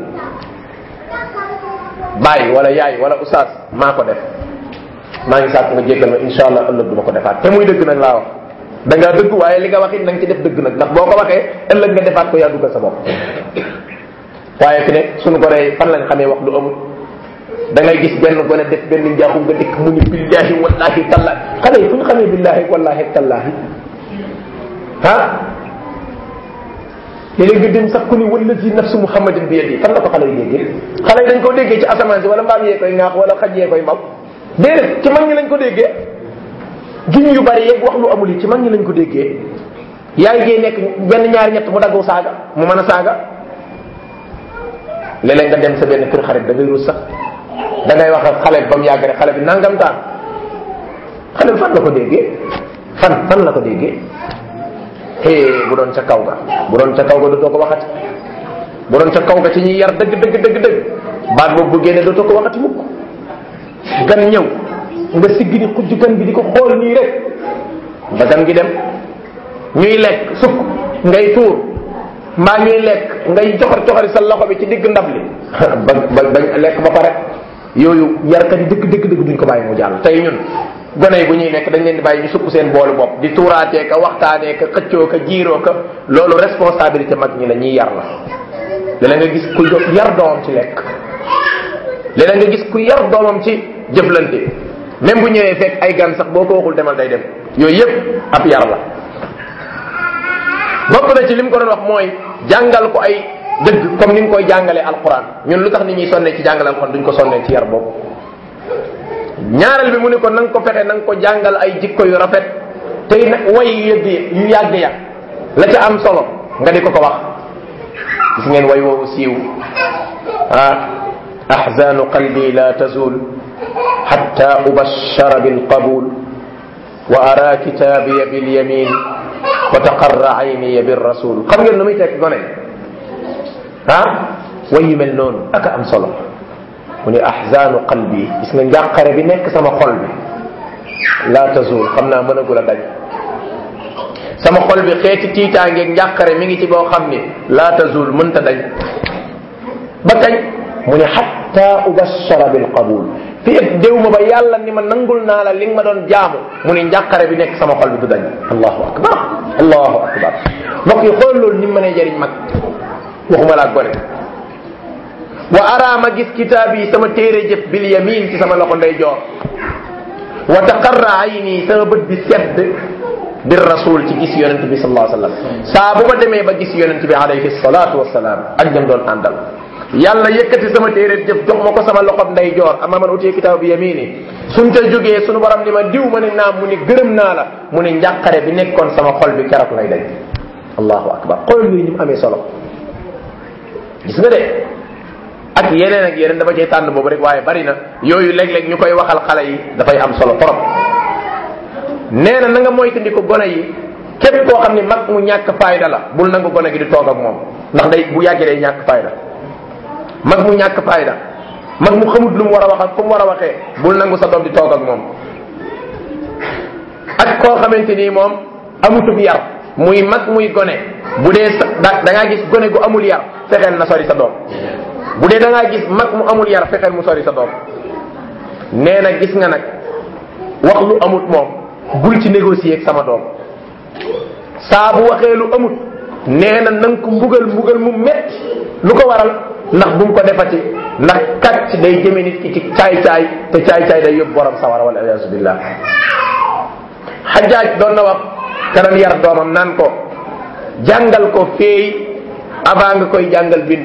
bàyyi wala yaay wala oustaz maa ko def maa ngi sàkk nga jéggal ma insha allah ëllëg du ma ko defaat te muy dëgg nag laa wax da ngaa dëgg waaye li nga wax it na nga ci def dëgg nag ndax boo ko waxee ëllëg nga defaat ko yaa duggal sa bopp waaye fi ne suñu gone yi fan lañ xamee wax lu amul da ngay gis benn gone def benn njaaxum nga dikk mu ni billahi wallahi tallahi xale yi fu ñu xamee billahi wallahi tallahi ah léeg-léeg nga dem sax ku ni wallazi nafsu muhammadin bi yadi fan la ko xale yi déggee xale yi dañ ko déggee ci asamaan si wala mbaam yee koy ŋaax wala xaj yee koy mbaw déedéet ci mag ñi lañ ko déggee giñ yu bari yeeg wax lu amul yi ci mag ñi lañ ko déggee yaay jee nekk benn ñaari ñett mu daggu saaga mu mën a saaga léeg-léeg nga dem sa benn kër xarit da ngay rus sax da ngay wax ak xale bi ba mu yàgg rek xale bi nangam taan xale bi fan la ko déggee fan fan la ko déggee hee bu doon ca kaw ga bu doon ca kaw ga dootoo ko waxati bu doon ca kaw ga ci ñuy yar dëgg dëgg dëgg dëgg baat boobu bu génne dootoo ko waxati mukk gan ñëw nga sigg di xujj gan bi di ko xool nii rek ba gan gi dem ñuy lekk sukk ngay tuur mbaa ñuy lekk ngay joxar joxari sa loxo bi ci digg ndab li ba ba ba lekk ba pare yooyu yarkat yi dëgg dëgg dëgg duñ ko bàyyi mu jàll tey ñun gone yi bu ñuy lekk dañ leen di bàyyi ñu sukk seen boolu bopp di tuuraatee ka waxtaanee ka xëccoo ka jiiroo ka loolu responsabilité mag ñi la ñuy yar la léeg nga gis ku yar doomam ci lekk léeg nga gis ku yar doomam ci jëflante même bu ñëwee fekk ay gan sax boo ko waxul demal day dem yooyu yépp ab yar la bokk na ci li mu ko doon wax mooy jàngal ko ay dëgg comme ni nga koy jàngalee alquran ñun lu tax nit ñuy sonnee ci jàngale alquran duñ ko sonnee ci yar boobu ñaareel bi mu ne ko na nga ko fexe na nga ko jàngal ay jikko yu rafet tey nag way yu yëgg yu yàgg ya la ca am solo nga di ko ko wax gis ngeen way woowu siiw ah ahzanu qalbi la tazul hatta ubashara bilqabul wa ara kitabiya bilyamin wa taqarra ayniya birrasul xam ngeen nu muy tekk gone ah way yu mel noonu aka am solo mu ni ahzaanu qalbi gis nga njàqare bi nekk sama xol bi laa tazul xam naa mënagul a dañ sama xol bi xeeti tiitaangeeg njàqare mi ngi ci boo xam ni laa tazul mënta dañ ba kañ mu ne xatta ubashara bil qabul fi ëpp déw ma ba yàlla ni ma nangul naa la li nga ma doon jaamu mu ne njàqare bi nekk sama xol bi du dañ allahu akbar allahu akbar mbokk yi xool loolu ni mu mënee jëriñ mag waxuma laa gone wa ara ma gis kitaab yi sama téere jëf bil yamin ci sama loxo ndey joor wa taqarra ayni sama bët bi sedd bir rasul ci gis yonent bi sallallahu alayhi wa sallam saa bu ma demee ba gis yonent bi alayhi salatu wasalaam ak ñam doon àndal yàlla yëkkati sama téere jëf jox ma ko sama loxob ndey joor ama man utiye kitaab bi yamini suñ ca jógee suñu borom ni ma diw ma ne naam mu ni gërëm naa la mu ni njàqare bi nekkoon sama xol bi keroog lay dañ allahu akbar xool yooyu ni mu amee solo gis nga de ak yeneen ak yeneen dafa cay tànn boobu rek waaye bari na yooyu léeg-léeg ñu koy waxal xale yi dafay am solo trop nee na na nga moytandiku gone yi képp koo xam ni mag mu ñàkk fayda la bul nangu gone gi di toog ak moom ndax day bu yàggee day ñàkk fayda mag mu ñàkk fayda mag mu xamut lu mu war a wax ak fu mu war a waxee bul nangu sa doom di toog ak moom ak koo xamante ni moom amutub yar muy mag muy gone bu dee sa da da ngaa gis gone gu amul yar fexeel na sori sa doom bu dee da ngaa gis mag mu amul yar fexeel mu sori sa doom nee na gis nga nag wax lu amut moom bul ci négocier ak sama doom saa bu waxee lu amut nee na nanga ko mbugal mbugal mu metti lu ko waral ndax bu mu ko defati ndax kàcc day jëme nit ki ci caay-caay te caay-caay day yóbbu borom sawara wala iyaasu billah xajaaj doon na wax kanam yar doomam naan ko jàngal ko feey avant nga koy jàngal bind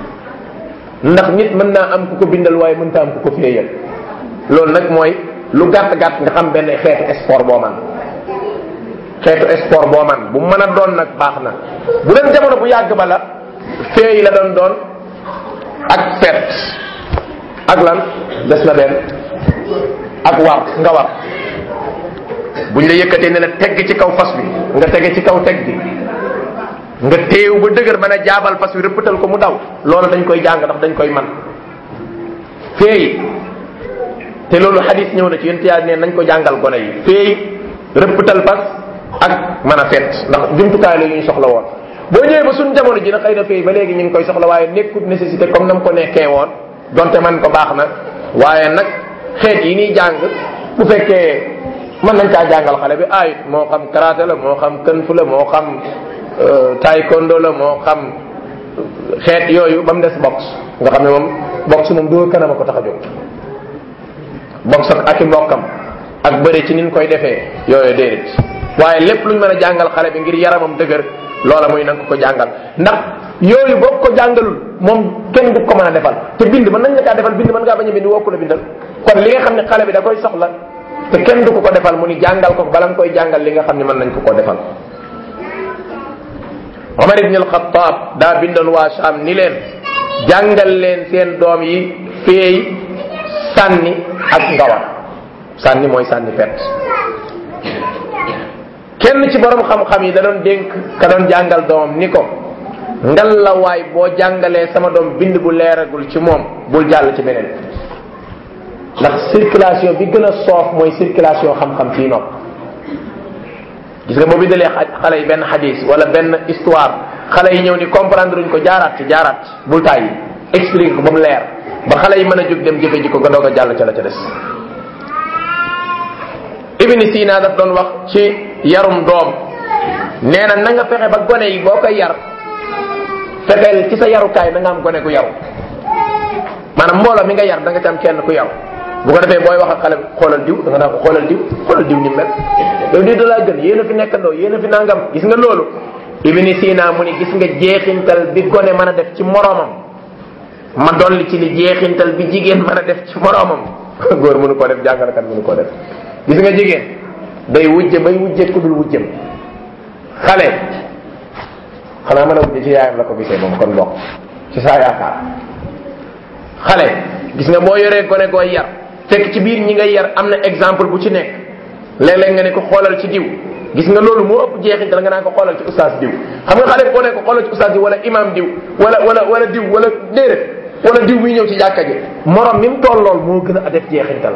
ndax nit mën naa am ku ko bindal waaye mënta am ku ko feeyal loolu nag mooy lu gàtt gàtt nga xam benn xeetu sport boo man xeetu sport boo man bu mën a doon nag baax na bu doon jamono bu yàgg ba la feey la doon doon ak fet ak lan des na benn ak war nga war buñ la yëkkatee ne la tegg ci kaw fas bi nga tege ci kaw teg bi nga teew ba dëgër mën a jaabal fas bi rëppatal ko mu daw loolu dañ koy jàng ndax dañ koy man feey te loolu xadis ñëw na ci yéen yaa ne nañ ko jàngal gone yi feey rëppatal fas ak mën a fet ndax jumtukaay la yu ñu soxla woon boo ñëwee ba suñ jamono ji na xëy na feey ba léegi ñu ngi koy soxla waaye nekkut nécessité comme na mu ko nekkee woon donte man ko baax na waaye nag xeet yi ñuy jàng bu fekkee mën nañ caa jàngal xale bi ayit moo xam karaté la moo xam kën fu la moo xam taekwondo la moo xam xeet yooyu ba mu des box nga xam ne moom box moom doo kanam a ko tax a jóg box ak ak i mbokkam ak bëri ci nin koy defee yooyu déedéet waaye lépp luñ mën a jàngal xale bi ngir yaramam dëgër loola muy nanga ko jàngal ndax yooyu boo ko jàngalul moom kenn du ko mën a defal te bind mën nañ la kaa defal bind mën ngaa bañ a bind woo ko la bindal kon li nga xam ne xale bi da koy soxla te kenn du ko ko defal mu ni jàngal ko bala nga koy jàngal li nga xam ne mën nañ ko ko defal Omar ibn al-Khattab daa bindoon waa Sham ni leen jàngal leen seen doom yi feey sànni ak ngawar sànni mooy sànni pet kenn ci borom xam-xam yi da doon dénk ka doon jàngal doomam ni ko ngal la waay boo jàngalee sama doom bind bu leeragul ci moom bul jàll ci beneen ndax circulation bi gën a soof mooy circulation xam-xam fii nopp gis nga boo bindalee xale yi benn xadis wala benn histoire xale yi ñëw ni comprendre uñ ko jaaraat ci jaaraat ci bul tàyyi expliquer ko ba mu leer ba xale yi mën a jóg dem jëfe ji ko nga doog a jàll ca la ca des ibni sina daf doon wax ci yarum doom nee na na nga fexe ba gone yi boo koy yar fexeel ci sa yarukaay na nga am gone gu yaru maanaam mbooloo mi nga yar da nga ci am kenn ku yaru bu ko defee booy wax ak xale bi xoolal diw da nga naa ko xoolal diw xoolal diw ni mel yow diw da laa gën yéen a fi nekkandoo yéen a fi nangam gis nga loolu ibni sina mu ni gis nga jeexintal bi gone mën a def ci moroomam ma dolli ci ni jeexintal bi jigéen mën a def ci moroomam góor mënu koo def jàngalekat mënu koo def gis nga jigéen day wujje bay wujje ku dul wujjem xale xanaa mën a wujje ci yaayam la ko gisee moom kon bokk ci saa yaakaar xale gis nga boo yoree gone gooy yar fekk ci biir ñi ngay yar am na exemple bu ci nekk léeg-léeg nga ne ko xoolal ci diw gis nga loolu moo ëpp jeexintal nga naan ko xoolal ci ustaas diw xam nga xale boo ne ko xoolal ci ustaas diw wala imam diw wala wala wala diw wala déedéet wala diw muy ñëw ci jàkka ji morom mi mu toll lool moo gën a def jeexintal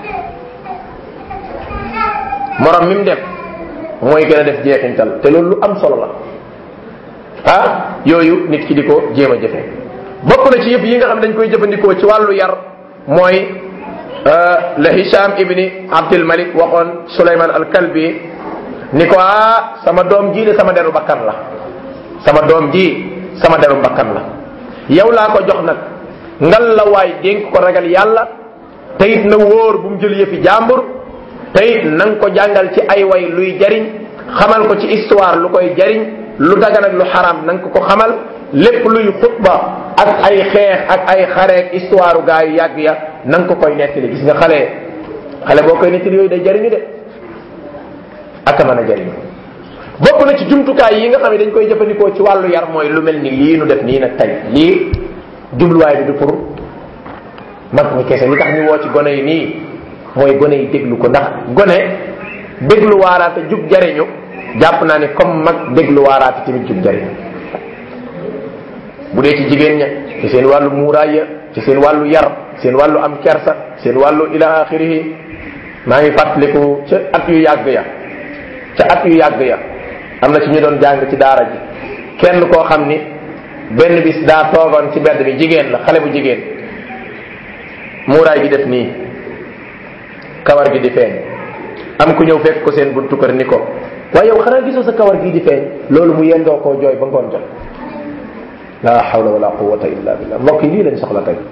morom mi mu def mooy gën a def jeexintal te loolu lu am solo la ah yooyu nit ki di ko jéem a jëfe bokk na ci yëpp yi nga xam ne dañ koy jëfandikoo ci wàllu yar mooy la Hisham ibni Abdul Malik waxoon Suleyman al Kalbi ni ko ah sama doom ji de sama deru bakkan la sama doom ji sama deru bakkan la yow laa ko jox nag ngal la waay dénk ko ragal yàlla te it na wóor bu mu jël yëfi jàmbur te it na nga ko jàngal ci ay way luy jariñ xamal ko ci histoire lu koy jariñ lu dagan ak lu xaram na nga ko ko xamal lépp luy xutba ak ay xeex ak ay xareek histoire gaa yu yàgg ya na nga ko koy nettali gis nga xale xale boo koy nettali yooyu day jariñu de ak a mën a jariñu bokk na ci jumtukaay yi nga xam ne dañ koy jëfandikoo ci wàllu yar mooy lu mel ni lii nu def nii nag tey lii jubluwaay bi du pour mag ñi kese li tax ñu woo ci gone yi nii mooy gone yi déglu ko ndax gone déglu waaraate jub jariñu jàpp naa ne comme mag déglu waaraate tamit jub jariñu bu dee ci jigéen ña ci seen wàllu muuraay ya ci seen wàllu yar seen wàllu am kersa seen wàllu ila axirihi maa ngi fàttaliku ca at yu yàgg ya ca at yu yàgg ya am na ci ñu doon jàng ci daara ji kenn koo xam ni benn bis daa toogoon ci mbedd bi jigéen la xale bu jigéen muuraay gi def nii kawar gi di feeñ am ku ñëw fekk ko seen buntu kër ni ko waaye yow xanaa gisoo sa kawar gii di feeñ loolu mu yendoo koo jooy ba ngoon jot la hawla wala quwwata illa billah mbokk yi lii lañ soxla tey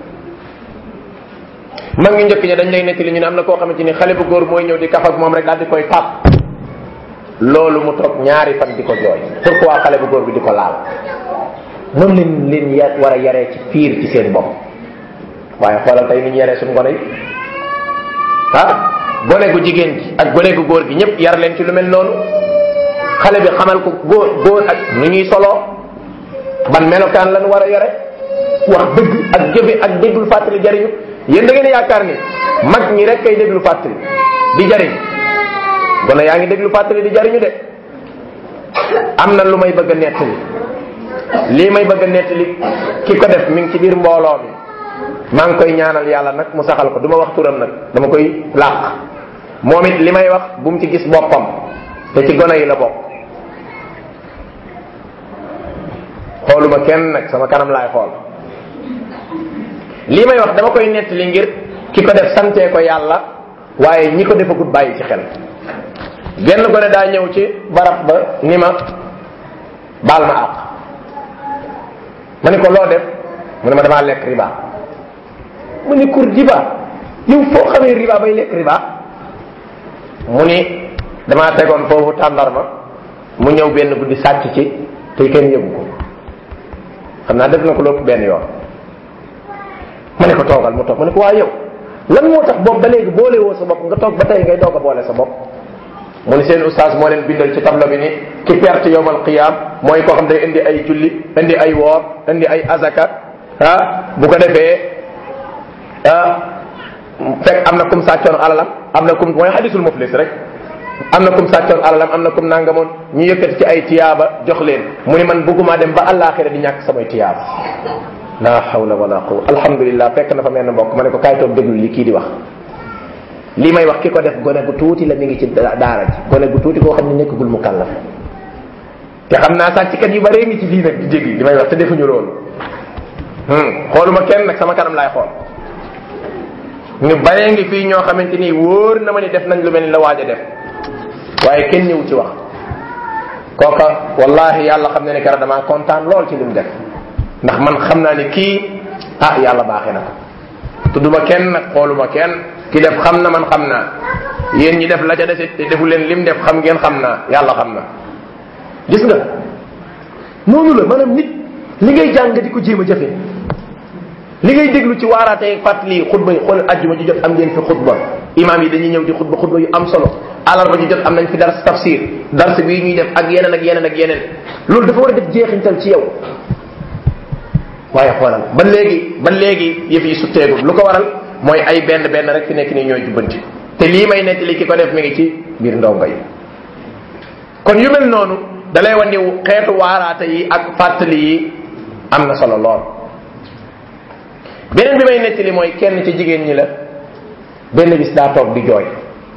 mag ñu njëkk ña dañ lay nettali ñu ne am na koo xamante ni xale bu góor mooy ñëw di kaf ak moom rek daal di koy tàpp loolu mu toog ñaari fan di ko jooy pourquoi xale bu góor bi di ko laal noonu leen leen ya war a yaree ci fiir ci seen bopp waaye xoolal tey ni ñu yaree suñu gone yi ah gone gu jigéen gi ak gone gu góor gi ñëpp yar leen ci lu mel noonu xale bi xamal ko góor góor ak nu ñuy soloo ban melokaan lan war a yore wax dëgg ak jëfe ak dégglu fàttali jariñu yéen da ngeen yaakaar ni mag ñi rek kay déglu fàttali di jariñ gone yaa ngi déglu fàttali di jariñu de am na lu may bëgg a nettali lii may bëgg a nettali ki ko def mi ngi ci biir mbooloo mi maa ngi koy ñaanal yàlla nag mu saxal ko du ma wax turam nag dama koy làq moom it li may wax bu mu ci gis boppam te ci gone yi la bokk xooluma kenn nag sama kanam laay xool lii may wax dama koy nettali ngir ki ko def santee ko yàlla waaye ñi ko defagut bàyyi ci xel genn gone daa ñëw ci barab ba ni ma baal ma àq ma ni ko loo def mu ne ma damaa lekk riba mu ni kur riba yow foo xamee riba bay lekk riba mu ni damaa tegoon foofu tàndarma mu ñëw benn guddi sàcc ci te kenn yëgu ko xam naa def na ko lépp benn yoon ma ne ko toogal mu toog ma ne ko waa yow lan moo tax boobu ba léegi boole woo sa bopp nga toog ba tey ngay doog a boole sa bopp mu ni seen oustaz moo leen bindal ci tableau bi ni ki perte yowmal qiyam mooy koo xam day indi ay julli indi ay woor indi ay azaka ah bu ko defee ah fekk am na kum sàccoon alalam am na kum mooy hadisul muflis rek am na kum sàccoon alalam am na kum nangamoon ñu yëkkati ci ay tiyaaba jox leen mu ni man bëgguma dem ba àllaaxira di ñàkk samay tiyaaba la hawla wala quwa alhamdulillah fekk na fa mel ne mbokk ma ne ko kaay toog déglu li kii di wax li may wax ki ko def gone gu tuuti la mi ngi ci daara ji gone gu tuuti koo xam ne nekkagul mu kàllaf te xam naa sàcckat yu bare ngi ci fii nag di dégg li may wax te defuñu loolu xooluma kenn nag sama kanam laay xool ñu bare ngi fii ñoo xamante ni wóor na ma ni def nañ lu mel ni la waaj a def waaye kenn ñëw ci wax kooka wallahi yàlla xam ne ne kera damaa kontaan lool ci li mu def ndax man xam naa ni kii ah yàlla baaxee na ko tudduma kenn nag xooluma kenn ki def xam na man xam naa yéen ñi def la ca desit te defu leen lim def xam ngeen xam naa yàlla xam na gis nga noonu la maanaam nit li ngay jàng di ko jéem a jafe li ngay déglu ci waaraatee fàttali xutba yi xool ajjuma ji jot am ngeen fi xutba imaam yi dañuy ñëw di xutba xutba yu am solo alarba ji jot am nañ fi dars tafsir dars bii ñuy def ak yeneen ak yeneen ak yeneen loolu dafa war a def jeexintal ci yow waaye xoolal ba léegi ba léegi yëf yi sutteegul lu ko waral mooy ay benn benn rek fi nekk nii ñooy jubbanti te lii may nettali ki ko def mi ngi ci biir ndongo yi kon yu mel noonu da lay wan ni xeetu waaraate yi ak fàttali yi am na solo lool beneen bi may nettali mooy kenn ci jigéen ñi la benn bis daa toog di jooy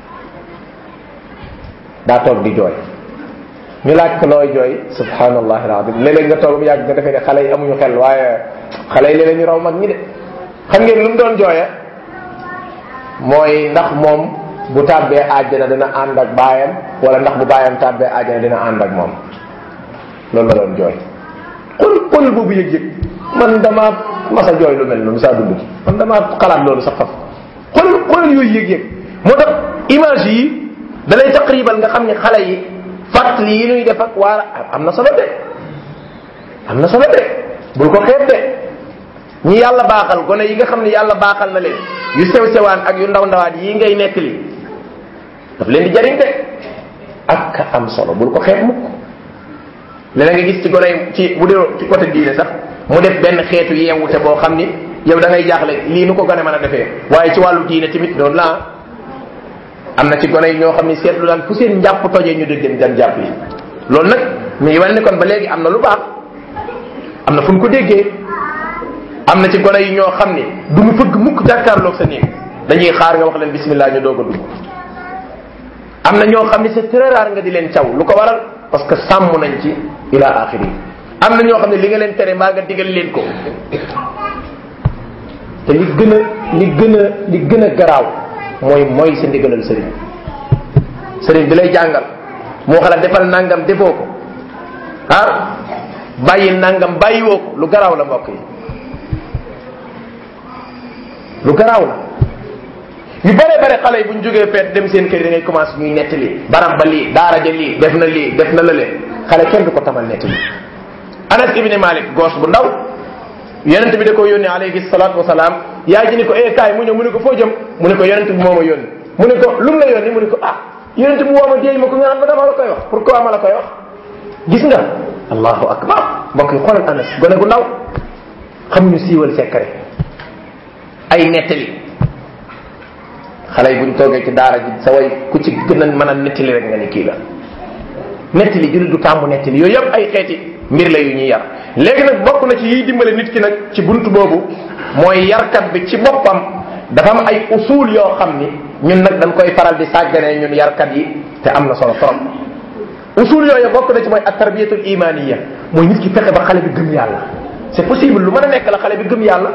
daa toog di jooy ñu laaj ko looy jooy subhanallah alazim léeg-léeg nga toog mu yàgg nga defee ne xale yi amuñu xel waaye xale yi léeg-léeg ñu raw mag ñi de xam ngeen lu mu doon jooya mooy ndax moom bu tàbbee àjjana dina ànd ak baayam wala ndax bu baayam tàbbee àjjana dina ànd ak moom loolu la doon jooy xol xol boobu yëg-yëg man dama masa jooy lu mel noonu saa dund ci man dama xalaat loolu sax faf xol xol yooyu yëg-yëg moo tax image yi da lay taqribal nga xam ne xale yi fàttali yi nuy def ak waa am na solo de am na solo de bul ko xeeb de ñi yàlla baaxal gone yi nga xam ne yàlla baaxal na leen yu sew sewaan ak yu ndaw ndawaat yi ngay nekk li daf leen di jariñ de ak ka am solo bul ko xeeb mukk léeg nga gis ci gone yi ci bu dee ci côté diine sax mu def benn xeetu yeewute boo xam ni yow da ngay jaaxle lii nu ko gone mën a defee waaye ci wàllu diine tamit noonu la am na ci gone yi ñoo xam ne seetlu daan fu seen njàpp tojee ñu dëgg dem dem jàpp yi loolu nag mi ngi wane ne kon ba léegi am na lu baax am na fu ñu ko déggee am na ci gone yi ñoo xam ne du ñu fëgg mukk jàkkaarloog sa néeg dañuy xaar nga wax leen bismillah ñu doog a dugg am na ñoo xam ne c'est très rare nga di leen caw lu ko waral parce que sàmm nañ ci ila axiri am na ñoo xam ne li nga leen tere maa nga digal leen ko te li gën a li gën a li gën a garaaw mooy mooy sa ndigalal sëriñ sëriñ bi lay jàngal moo xala defal nangam defoo ko ah bàyyi nangam bàyyiwoo ko lu garaaw la mbokk yi lu garaaw la yu bare bare xale yi bu ñu jógee feet dem seen kër da ngay commencé ñuy nettali barab ba lii daara ja lii def na lii def na lële xale kenn du ko tamal nettali anas ibni malik goos bu ndaw yonent bi da ko yónni alayhi salatu wasalaam yaay ji ni ko eh kaay mu ñëw mu ne ko foo jëm mu ne ko yonent bi moo ma yónni mu ne ko lu mu la yónni mu ne ko ah yonent bi woo ma déey ma ko nga xam ne dama la koy wax pourquoi ma la koy wax gis nga allahu akbar mbokk yi xoolal anas gone gu ndaw xamuñu siiwal secret ay nettali xale yi buñ toogee ci daara ji sa way ku ci gën a mën a nettali rek nga ni kii la nettali jullit du tàmbu nettali yooyu yëpp ay xeeti mbir la yu ñuy yar léegi nag bokk na ci yiy dimbale nit ki nag ci buntu boobu mooy yarkat bi ci boppam dafa am ay usul yoo xam ni ñun nag dañ koy faral di sàgganee ñun yarkat yi te am na solo trop usul yooyu bokk na ci mooy at tarbiyatul imaniya mooy nit ki fexe ba xale bi gëm yàlla c'est possible lu mën a nekk la xale bi gëm yàlla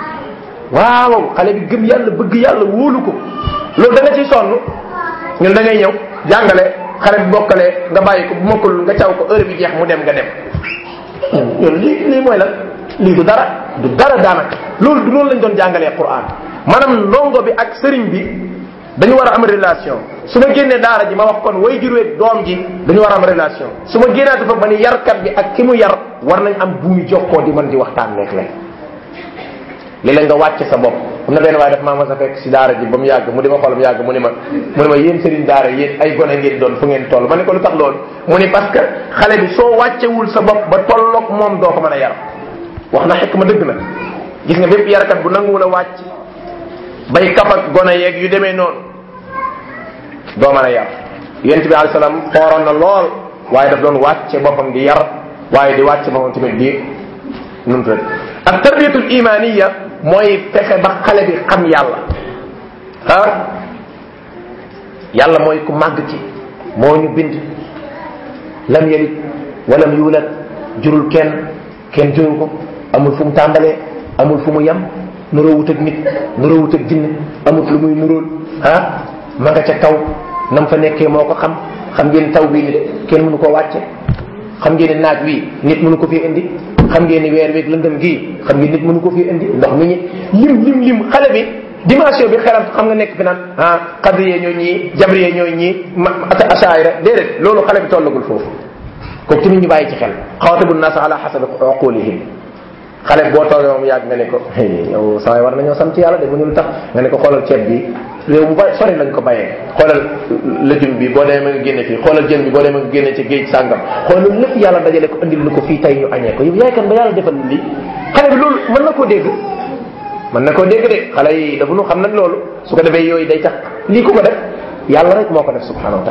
waaw xale bi gëm yàlla bëgg yàlla wóolu ko loolu da nga ciy sonn ñun da ngay ñëw jàngale xale bi bokkale nga bàyyi ko bu mokkalul nga caw ko heure bi jeex mu dem nga dem ñun lii lii mooy lan lii du dara du dara daanaka loolu du loolu lañ doon jàngalee Qur'an maanaam ndongo bi ak sëriñ bi dañu war a am relation su ma génnee daara ji ma wax kon way juróom doom ji dañu war a am relation su ma génnaati fa ba ni yarkat bi ak ki mu yar war nañ am buumi jokkoo di mën di waxtaan nekk leen léeg-léeg nga wàcce sa bopp am na benn waaye daf maa mas a fekk si daara ji ba mu yàgg mu di ma xool mu yàgg mu ni ma mu ni ma yéen sëriñ daara yéen ay gone ngeen doon fu ngeen toll ma ne ko lu tax loolu mu ni parce que xale bi soo wàccewul sa bopp ba tolloog moom doo ko mën a yar wax na xekk ma dëgg na gis nga bépp yarkat bu nanguwul a wàcc bay kaf ak gone yeeg yu demee noonu doo mën a yar yent bi alayhi salaam xooroon na lool waaye daf doon wàcce boppam di yar waaye di wàcce boppam tamit di num tudd ak tarbiyatul imaniya mooy fexe ba xale bi xam yàlla ah yàlla mooy ku màgg ki moo ñu bind lam yalid walam yuulad jurul kenn kenn jurul ko amul fu mu tàmbalee amul fu mu yem nuroowut ak nit nuroowut ak jinne amut lu muy nuróol ah ma nga ca taw nam fa nekkee moo ko xam xam ngeen taw bii ni de kenn mënu ko wàcce xam ngeen ne naaj wi nit mënu ko fi indi xam ngeen ni weer weeg lëndëm gii xam ngeen nit mënu ko fi indi ndox mi ñi lim lim lim xale bi dimension bi xelam xam nga nekk fi naan ah xadriyee ñooy ñii jabriyee ñooy ñii ma asaayira déedéet loolu xale bi tollagul foofu kooku tamit ñu bàyyi ci xel xawatabu naasa ala xasabi uqulihim xale boo toogee moom yàgg nga ne ko yow saa war nañoo sant yàlla de mu ñu lu tax nga ne ko xoolal ceeb bi réew mu bari sori lañ ko bayee xoolal lëjum bi boo demee ma nga génne fii xoolal jën bi boo demee ma nga génne ci géej sàngam xoolal lépp yàlla dajale ko andil lu ko fii tey ñu añee ko yow yaay kan ba yàlla defal lii xale bi loolu mën na koo dégg mën na koo dégg de xale yi dafa nu xam nag loolu su ko defee yooyu day tax lii ko ko def yàlla rek moo ko def subhanahu wa taala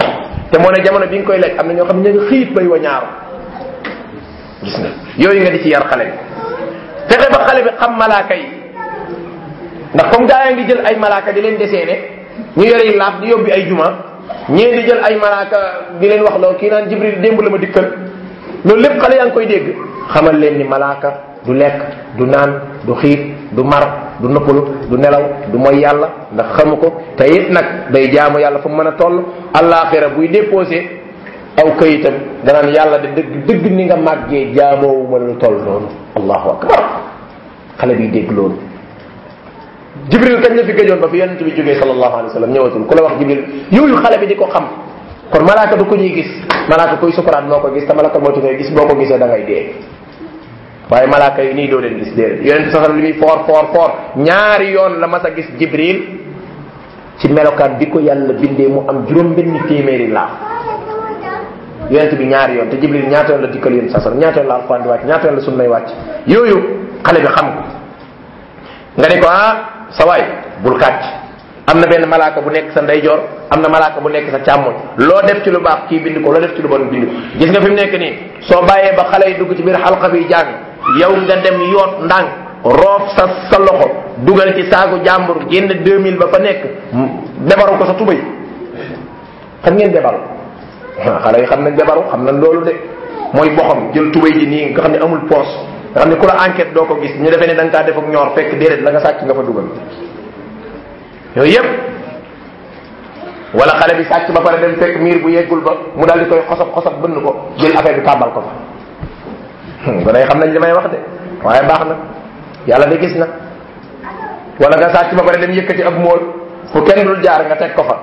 te moo ne jamono bi nga koy lekk am na ñoo xam ne ñu ngi xiit bay wa ñaaru gis nga yooyu nga di ci yar xale bi fexe ba xale bi xam malaaka yi ndax comme gaa yaa ngi jël ay malaaka di leen deseene ñu yore yi laaf di yóbbi ay juma ñee di jël ay malaaka di leen wax loo kii naan jibril démb la ma dikkal loolu lépp xale yaa ngi koy dégg xamal leen ni malaaka du lekk du naan du xiit du mar du noppalu du nelaw du mooy yàlla ndax xamu ko te it nag day jaamu yàlla fu mu mën a toll àllaaxira buy déposé aw kayitam danaan yàlla de dëgg dëgg ni nga màggee jaamoo ma lu toll noonu allahu akbar xale bi dégg loolu jibril kañ la fi gëjoon ba fi yonent bi jógee sallallahu alayhi wa sallam ñëwatul ku la wax jibril yooyu xale bi di ko xam kon malaaka du ko ñuy gis malaaka koy sukuraat moo ko gis te malaaka moo ngay gis boo ko gisee da ngay dee waaye malaaka yi nii doo leen gis déedéet yonent sax li muy foor foor foor ñaari yoon la mas a gis jibril ci melokaan bi ko yàlla bindee mu am juróom benn téeméeri laa yonent bi ñaari yoon te jibril ñaata yoon la dikkal yéen sasar ñaata yoon la alquran di wàcc ñaata yoon la sunnay wàcc yooyu xale bi xam ko nga ne ko ah sa waay bul kàcc am na benn malaaka bu nekk sa ndeyjoor am na malaaka bu nekk sa càmmoñ loo def ci lu baax kii bind ko loo def ci lu bon bind ko gis nga fi mu nekk nii soo bàyyee ba xale yi dugg ci biir xalqa bi jàng yow nga dem yoot ndànk roof sa sa loxo dugal ci saagu jàmbur génn 2000 ba fa nekk debaru ko sa tubay xam ngeen debaru xale yi xam nañ debaru xam nañ loolu de mooy boxam jël tubay ji nii nga xam ne amul poos nga xam ne ku la enquête doo ko gis ñu defee ne da nga kaa def ak ñor fekk déedéet la nga sàcc nga fa dugal yooyu yëpp wala xale bi sàcc ba pare dem fekk miir bu yeggul ba mu daal di koy xosab xosab bënn ko jël affaire bi tàmbal ko fa ba day xam nañ li may wax de waaye baax na yàlla de gis na wala nga sàcc ba pare dem yëkkati ab mool fu kenn dul jaar nga teg ko fa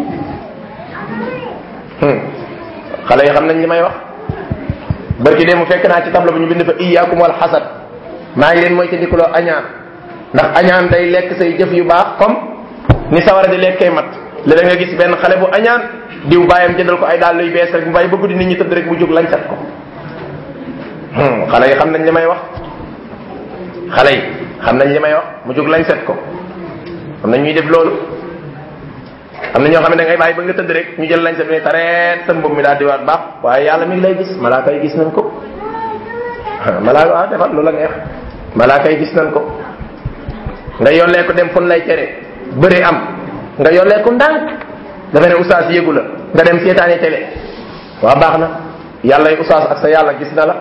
xale yi xam nañ li may wax barki de mu fekk naa ci tableau bu ñu bind fa iyyakum wal xasad maa ngi leen mooy te dikuloo añaan ndax añaan day lekk say jëf yu baax comme ni sawara di lekkee mat léeg nga gis benn xale bu añaan diw bàyyam jëndal ko ay daal luy bees rek mu bàyyi ba guddi nit ñi tëdd rek mu jóg lañ sat ko xale yi xam nañ li may wax xale yi xam nañ li may wax mu jóg lañ set ko am na ñuy def loolu am na ñoo xam ne da ngay bàyyi ba nga tëdd rek ñu jël lañ set ne tareet sa mbubb mi daal di waat baax waaye yàlla mi ngi lay gis malaaka yi gis nañ ko malaaka waaw defal lu la neex malaaka yi gis nañ ko nga yollee ko dem fun lay tere bëri am nga yollee ko ndànk dafa ne oustaz yëgu la nga dem seetaani télé waa baax na yàlla yi oustaz ak sa yàlla gis na la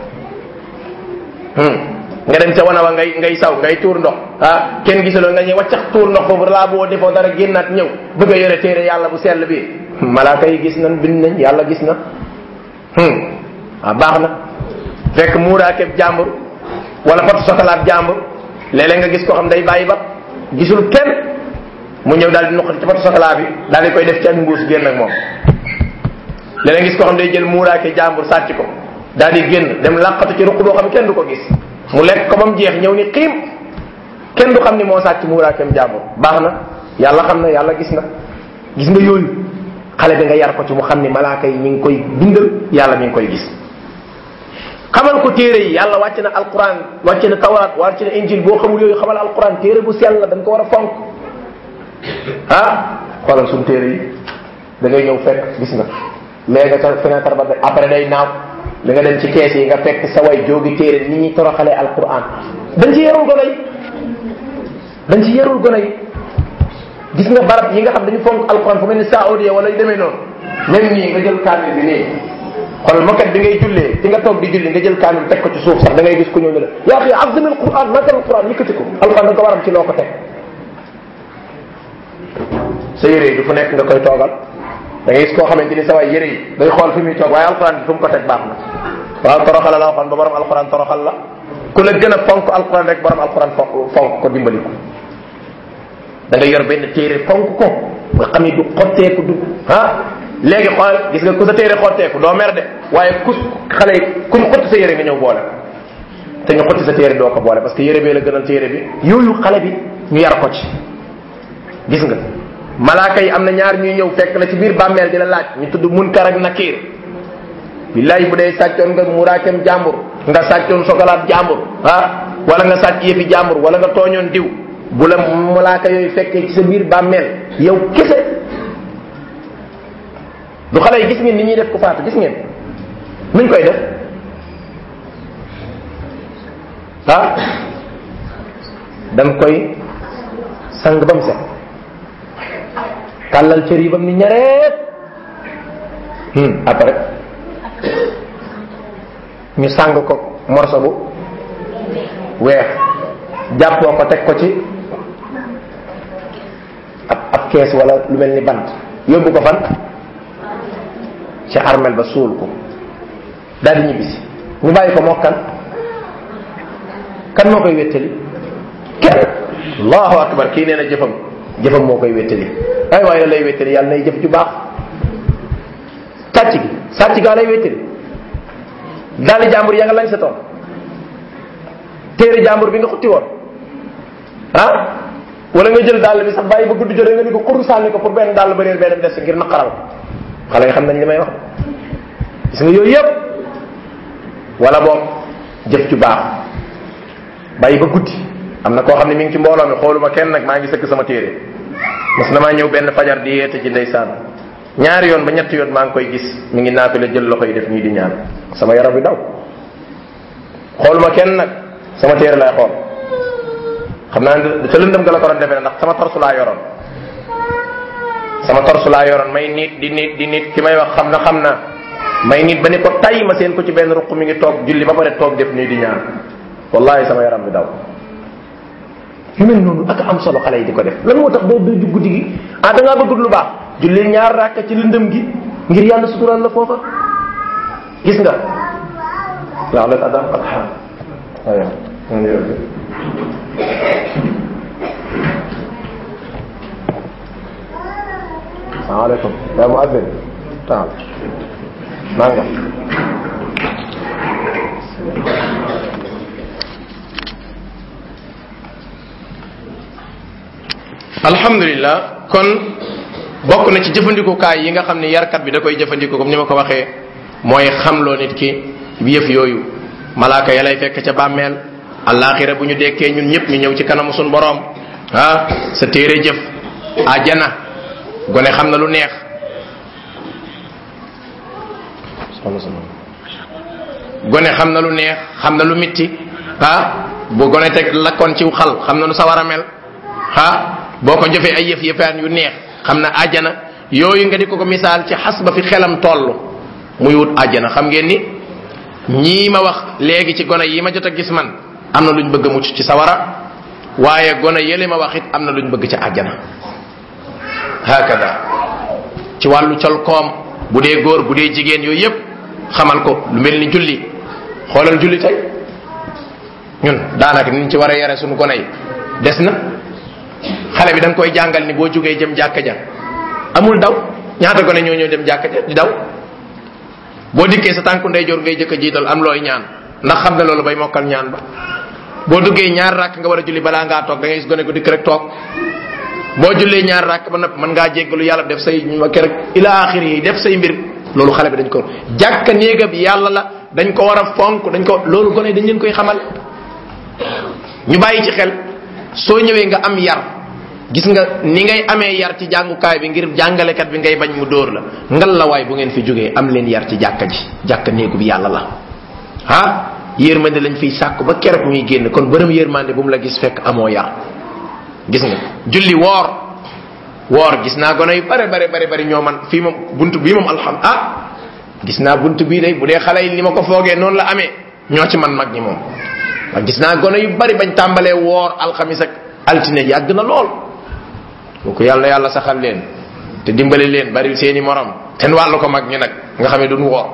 nga dem ca wana wa ngay ngay saw ngay tuur ndox ah kenn gisuloo nga ñëw waccax tuur ndox foofu laa boo defoo dara génnaat ñëw bëgg a yore téere yàlla bu sell bi malaaka yi gis nañ bind nañ yàlla gis na ah baax na fekk muuraakeb jàmbur wala pot sokalaat jàmbur léeg-léeg nga gis ko xam day bàyyi ba gisul kenn mu ñëw daal di nuqati ci pot sokalaa bi daal di koy def ci ak mbuus génn ak moom léeg-léeg gis ko xam day jël muuraake jàmbur sàcc ko daal di génn dem làqatu ci ruq boo xam kenn du ko gis mu lekk ko ba mu jeex ñëw ni xiim kenn du xam ni moo sàcc muuraakeem jàmbur baax na yàlla xam na yàlla gis na gis nga yooyu xale bi nga yar ko ci mu xam ni malaaka yi ñu ngi koy bindal yàlla mi ngi koy gis xamal ko téere yi yàlla wàcc na alquran wàcc na tawraat wàcc na injil boo xamul yooyu xamal alquran téere bu sell la dañ ko war a fonk ah xoolal suñu téere yi da ngay ñëw fekk gis nga léegi nga ca fenêtre ba après day naaw li nga dem ci kees yi nga fekk sa way jóogi téere ni ñuy toroxalee alquran dañ ci yarul gone yi dañ ci yarul gone yi gis nga barab yi nga xam dañu fonk alquran fu mel ni saoudia wala yu demee noonu même nii nga jël kaamil bi nii xool makat bi ngay jullee fi nga toog di julli nga jël kaamil teg ko ci suuf sax da ngay gis ku ñëw ne la yaa xi azim alquran magal alquran yëkkati ko alquran da nga ko waram ci loo ko teg sa yére yi du fu nekk nga koy toogal da ngay gis koo xamante ni sa waay yére yi day xool fi muy toog waaye alquran bi fu mu ko teg baax na waaw toroxal la waxoon ba borom alquran toroxal la ku la gën a fonk alquran rek borom alquran fonk fonk ko dimbali ko da nga yor benn téere fonk ko nga xam ni du xotteeku du ah léegi xool gis nga ku sa téere xotteeku doo mer de waaye ku xale yi ku ñu xotti sa yére nga ñëw boole te ñu xotti sa téere doo ko boole parce que yére bee la gënal téere bi yooyu xale bi ñu yar ko ci gis nga malaaka yi am na ñaar ñuy ñëw fekk la ci biir bàmmeel di la laaj ñu tudd munkar ak nakiir billahi bu dee sàccoon nga muraakem jàmbur nga sàccoon sokolaat jàmbur ah wala nga sàcc yëfi jàmbur wala nga tooñoon diw bu la malaaka yooyu fekkee ci sa biir bàmmeel yow kese du xale yi gis ngeen ni ñuy def ku faatu gis ngeen nuñ koy def ah dañ koy sang ba mu set tàllal cër yi ba mu ni ñareet après ñu sang ko morso bu weex jàppoo ko teg ko ci ab ab kees wala lu mel ni bant yóbbu ko fan ci armel ba suul ko daal di ñibbisi ñu bàyyi ko mokkan kan moo koy wéttali kenn allahu akbar kii nee na jëfam jëfam moo koy wéttali ay waaye lay wéttali yàlla nay jëf ju baax sàcc gi sàcc gaa lay wéttali daali jàmbur yaa nga lañ sa toon téere jàmbur bi nga xutti woon ah wala nga jël dàll bi sax bàyyi ba guddi jotee nga ni ko xur sànni ko pour benn dàll ba réer benn des ngir naqaral xale yi xam nañ li may wax gis nga yooyu yëpp wala boog jëf ju baax bàyyi ba guddi am na koo xam ne mi ngi ci mbooloo mi xooluma kenn nag maa ngi sëkk sama téere mas na maa ñëw benn fajar di yeete ci ndeysaan ñaari yoon ba ñetti yoon maa ngi koy gis mi ngi naafi la jël loxo yi def nii di ñaan sama yaram bi daw xooluma kenn nag sama téere lay xool xam naa ne ca lëndëm ga la ko doon defee ndax sama torsu laa yoroon sama torsu laa yoroon may nit di nit di nit ki may wax xam na xam na may nit ba ni ko tay ma seen ko ci benn ruq mi ngi toog julli ba pare toog def nii di ñaan wallahi sama yaram bi daw yu mel noonu ak am solo xale yi di ko def lan moo tax doo doo guddi gi ah da ngaa bëgg lu baax julli ñaar rakka ci lëndëm gi ngir yàlla sutural la foofa gis nga waaw la adam qad xaam aywa salaamaaleykum yaa muazzin taal nanga alhamdulillah kon bokk na ci jëfandikukaay yi nga xam ne yarkat bi da koy jëfandikoo comme ni ma ko waxee mooy xamloo nit ki yëf yooyu malaaka ya lay fekk ca bàmmeel alaxira bu ñu dekkee ñun ñëpp ñu ñëw ci kanamu suñ boroom ah sa téere jëf ajana gone xam na lu neex gone xam na lu neex xam na lu mitti ah bu gone teg lakkoon ci xal xam na lu sa war a mel ah boo ko jëfee ay yëf yëfaan yu neex xam na ajana yooyu nga di ko ko misaal ci xas ba fi xelam toll muy wut ajana xam ngeen ni ñii ma wax léegi ci gone yi ma jot a gis man am na luñ bëgg a mucc ci sawara waaye gone yële ma wax it am na luñ bëgg ci àjjana hakada ci wàllu col koom bu dee góor bu dee jigéen yooyu yëpp xamal ko lu mel ni julli xoolal julli tey ñun daanaka niñ ci war a yare suñu gone yi des na xale bi da nga koy jàngal ni boo jógee jëm jàkka ja amul daw ñaata gone ñoo ñëw dem jàkka ja di daw boo dikkee sa tànku ndeyjoor ngay jëkk a jiital am looy ñaan ndax xam ne loolu bay mokkal ñaan ba boo duggee ñaar rakk nga war a julli balaa ngaa toog da ngay gis gone ko dikk rek toog boo jullee ñaar rakk ba noppi mën ngaa jéggalu yàlla def say ma rek ila axir yi def say mbir loolu xale bi dañ ko jàkka néega bi yàlla la dañ ko war a fonk dañ ko loolu gone dañ leen koy xamal ñu bàyyi ci xel soo ñëwee nga am yar gis nga ni ngay amee yar ci jàngukaay bi ngir jàngalekat bi ngay bañ mu dóor la ngal la waay bu ngeen fi jógee am leen yar ci jàkka ji jàkka néegu bi yàlla la ah yërmande lañ fiy sàkku ba keroog ñuy génn kon bërëm yërmande bu mu la gis fekk amoo yar gis nga julli woor woor gis naa gone yu bare bare bare bari ñoo man fii moom buntu bii moom alham ah gis naa buntu bii day bu dee xale yi ni ma ko foogee noonu la amee ñoo ci man mag ñi moom waaw gis naa gone yu bari bañ tàmbalee woor alxamis ak altine yàgg na lool kooku yàlla yàlla saxal leen te dimbali leen bari seeni morom ten wàllu ko mag ñi nag nga xam ne duñ woor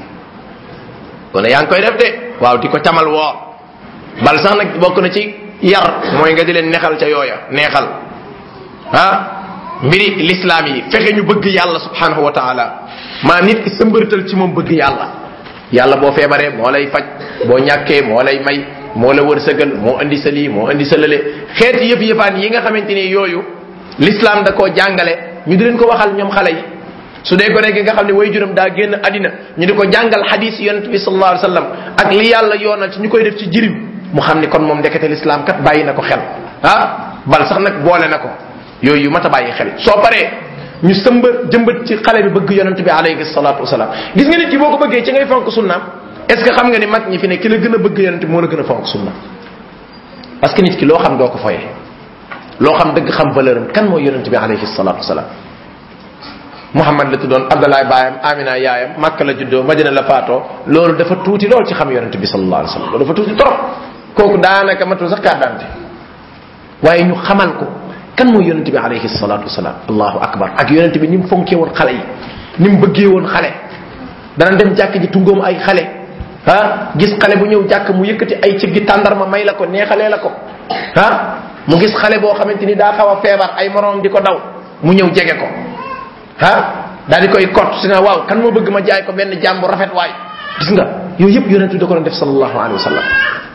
kon yaa ngi koy def de waaw di ko camal woor bal sax nag bokk na ci yar mooy nga di leen neexal ca yooya neexal ah mbiri lislaam yi fexe ñu bëgg yàlla subhanahu wa taala maa nit ki sëmbërtal ci moom bëgg yàlla yàlla boo feebaree moo lay faj boo ñàkkee moo lay may moo la wërsëgal moo indi sa lii moo indi sa lële xeeti yëf yëfaan yi nga xamante ni yooyu l'islam da koo jàngale ñu di leen ko waxal ñoom xale yi su dee gone gi nga xam ne way juram daa génn àddina ñu di ko jàngal hadis yonent bi sallallahu alayhi wasallam ak li yàlla yoonal ci ñu koy def ci jirim mu xam ni kon moom ndekete l'islam kat bàyyi na ko xel ah bal sax nag boole na ko yooyu yu mat a bàyyi xel soo paree ñu sëmba jëmbat ci xale bi bëgg yonent bi alayhi salatu wasalaam gis nga nit ki boo ko bëggee ci ngay fonk sunnaam est ce que xam nga ni mag ñi fi ne ki la gën a bëgg yonent bi moo la gën a fonk sunna parce que nit ki loo xam doo ko foyee loo xam dëgg xam valeur am kan mooy yonent bi alayhi salatu wasalaam Muhammad la tuddoon Abdallah baayam Amina yaayam Makka la juddoo Madina la faatoo loolu dafa tuuti lool ci xam yonent bi sallallahu alayhi wasallam loolu dafa tuuti trop kooku daanaka matul sax carte d'identité waaye ñu xamal ko kan mooy yonent bi alayhi salatu wasalaam allahu akbar ak yonent bi ni mu fonkee woon xale yi ni mu bëggee woon xale dana dem jàkk ji tungoom ay xale ah gis xale bu ñëw jàkk mu yëkkati ay cib gi tàndarma may la ko neexalee la ko ah mu gis xale boo xamante ni daa xaw a feebar ay moroom di ko daw mu ñëw jege ko ah daal di koy kott si na waaw kan moo bëgg ma jaay ko benn jaam bu rafet waay gis nga yooyu yëpp yonent bi da ko doon def sallallahu alayhi wa sallam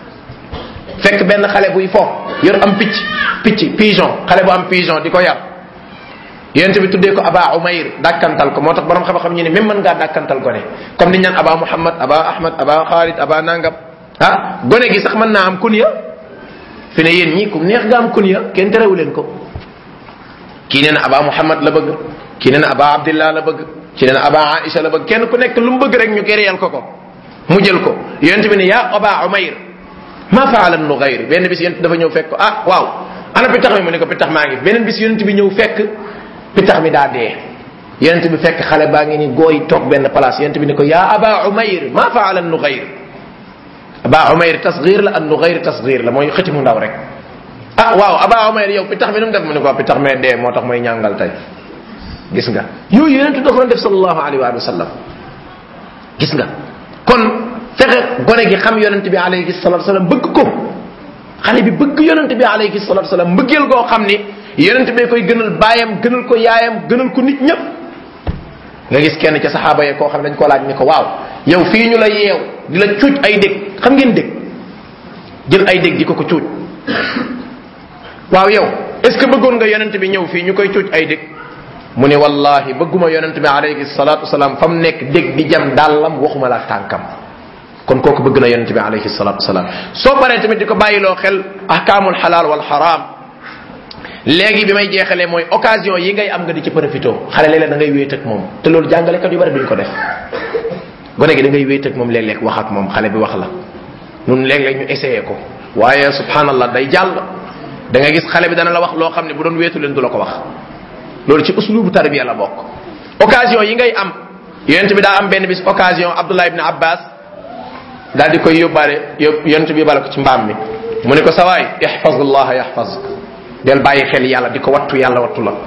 fekk benn xale buy fo yor am picc picc pigeon xale bu am pigeon di ko yar yonent bi tuddee ko aba umayr dàkkantal ko moo tax borom xam-xam ñu ne même mën ngaa dàkkantal gone comme niñ naan aba muhammad aba ahmad aba xaalid aba nangam ah gone gi sax mën naa am kunya fi ne yéen ñii ku neex nga am kunya kenn terewu leen ko kii nee na aba muhammad la bëgg kii nee na aba abdillah la bëgg kii nee na aba aisha la bëgg kenn ku nekk lu mu bëgg rek ñu kéréyal ko ko mu jël ko yonent bi ne yaa aba umayr ma faala nugayr benn bis yonent dafa ñëw fekk ko ah waaw ana pitax mi mu ne ko pitax maa ngi beneen bis yonent bi ñëw fekk pitax mi daa dee yonent bi fekk xale baa ngi ni gooy toog benn place yonent bi ne ko yaa aba umayr ma faala nugayr aba umayr tasgir la an nugayr tasgir la mooy xëti mu ndaw rek ah waaw aba umayr yow pitax mi nu mu def mu ne ko pitax mee dee moo tax mooy ñàngal tey gis nga yooyu yonent da ko doon def sallallahu alayhi wa sallam gis nga kon fexe gone gi xam yonent bi alayhi salatu wasalam bëgg ko xale bi bëgg yonent bi alayhi salatu wasalam mbëggeel goo xam ni yonent bee koy gënal baayam gënal ko yaayam gënal ko nit ñëpp nga gis kenn ca saxaaba yee koo xam ne dañ ko laaj ni ko waaw yow fii ñu la yeew di la cuuj ay dég xam ngeen dég jël ay dég di ko ko cuuj waaw yow est ce que bëggoon nga yonent bi ñëw fii ñu koy cuuj ay dég mu ne wallahi bëgguma yonent bi alayhi salatu wasalaam fa mu nekk dég di jam dàllam waxuma la tànkam kon kooku bëgg na yonent bi alayhi salatu wasalaam soo paree tamit di ko bàyyiloo xel ahkaamul xalaal wal xaraam léegi bi may jeexalee mooy occasion yi ngay am nga di ci profité xale léeg-léeg da ngay wéet ak moom te loolu jàngalekat yu bari duñ ko def gone gi da ngay wéet ak moom léeg-léeg wax ak moom xale bi wax la nun léeg-léeg ñu essayé ko waaye subhanallah day jàll da nga gis xale bi dana la wax loo xam ne bu doon wéetu leen du la ko wax loolu ci uslubu tarbiya la bokk occasion yi ngay am yonent bi daa am benn bis occasion abdullah ibn abbas daal di koy yóbbaale yób yonent bi yóbbaale ko ci mbaam mi mu ne ko sawaay ihfazullah yahfazuk del bàyyi xel yàlla di ko wattu yàlla wattu la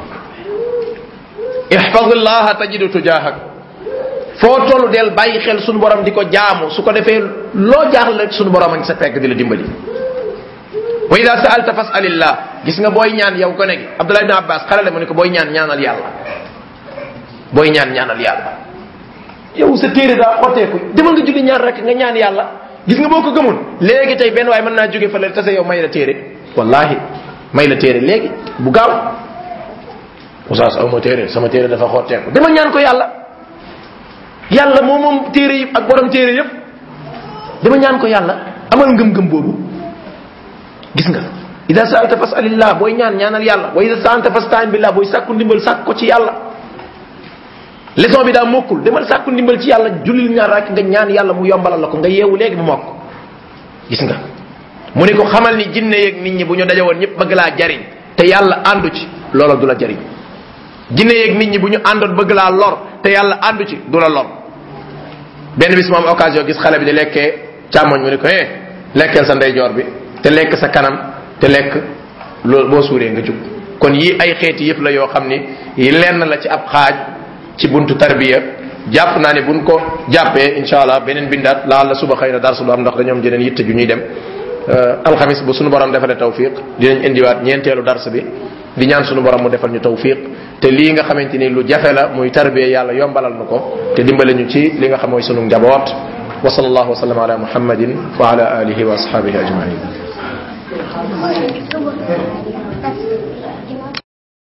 ihfazullah tajidu tujahak foo tollu del bàyyi xel sunu borom di ko jaamu su ko defee loo jaaxle rek sunu borom a ngi sa pegg di la dimbali wa ida saalta fasalillah gis nga booy ñaan yow gone gi abdullah ibn abbas xale la mu ne ko booy ñaan ñaanal yàlla booy ñaan ñaanal yàlla yow sa téere daa xotteeku demal nga julli ñaan rek nga ñaan yàlla gis nga boo ko gëmul léegi tey benn waaye mën naa jóge fa la tase yow may la téere wallahi may la téere léegi bu gaaw oustaz aw ma téere sama téere dafa xotteeku demal ñaan ko yàlla yàlla moom moom téere yi ak borom téere yépp dama ñaan ko yàlla amal ngëm-ngëm boobu gis nga ida saalta fasalillah booy ñaan ñaanal yàlla wa ida saanta fastaan billah booy sàkku ndimbal sàkk ko ci yàlla leçon bi daa mokkul demal sàkku ndimbal ci yàlla jullil ñaar rek nga ñaan yàlla mu yombalal la ko nga yeewu léegi mu mokk gis nga mu ne ko xamal ni jinne yeeg nit ñi bu ñu dajawoon ñëpp bëgg laa jariñ te yàlla àndu ci loola du la jariñ jinne yeeg nit ñi bu ñu àndoon bëgg laa lor te yàlla àndu ci du la lor benn bis moom occasion gis xale bi di lekkee càmmoñ mu ne ko eh lekkeel sa ndeyjoor bi te lekk sa kanam te lekk loolu boo suuree nga jug kon yii ay xeeti yëpp la yoo xam ni yi lenn la ci ab xaaj ci buntu tarbiya jàpp naa ne buñ ko jàppee insha allah beneen bindaat laal la suba xëy na darsu du am ndax dañoom jeneen yitte ju ñuy dem alxamis bu sunu borom defalee tawfiq dinañ indiwaat ñeenteelu dars bi di ñaan sunu borom mu defal ñu tawfiq te lii nga xamante ni lu jafe la muy tarbiya yàlla yombalal nu ko te dimbale ñu ci li nga xam mooy sunu njaboot wa sallallahu wa sallam ala muhammadin wa ala alihi wa ashabihi ajmain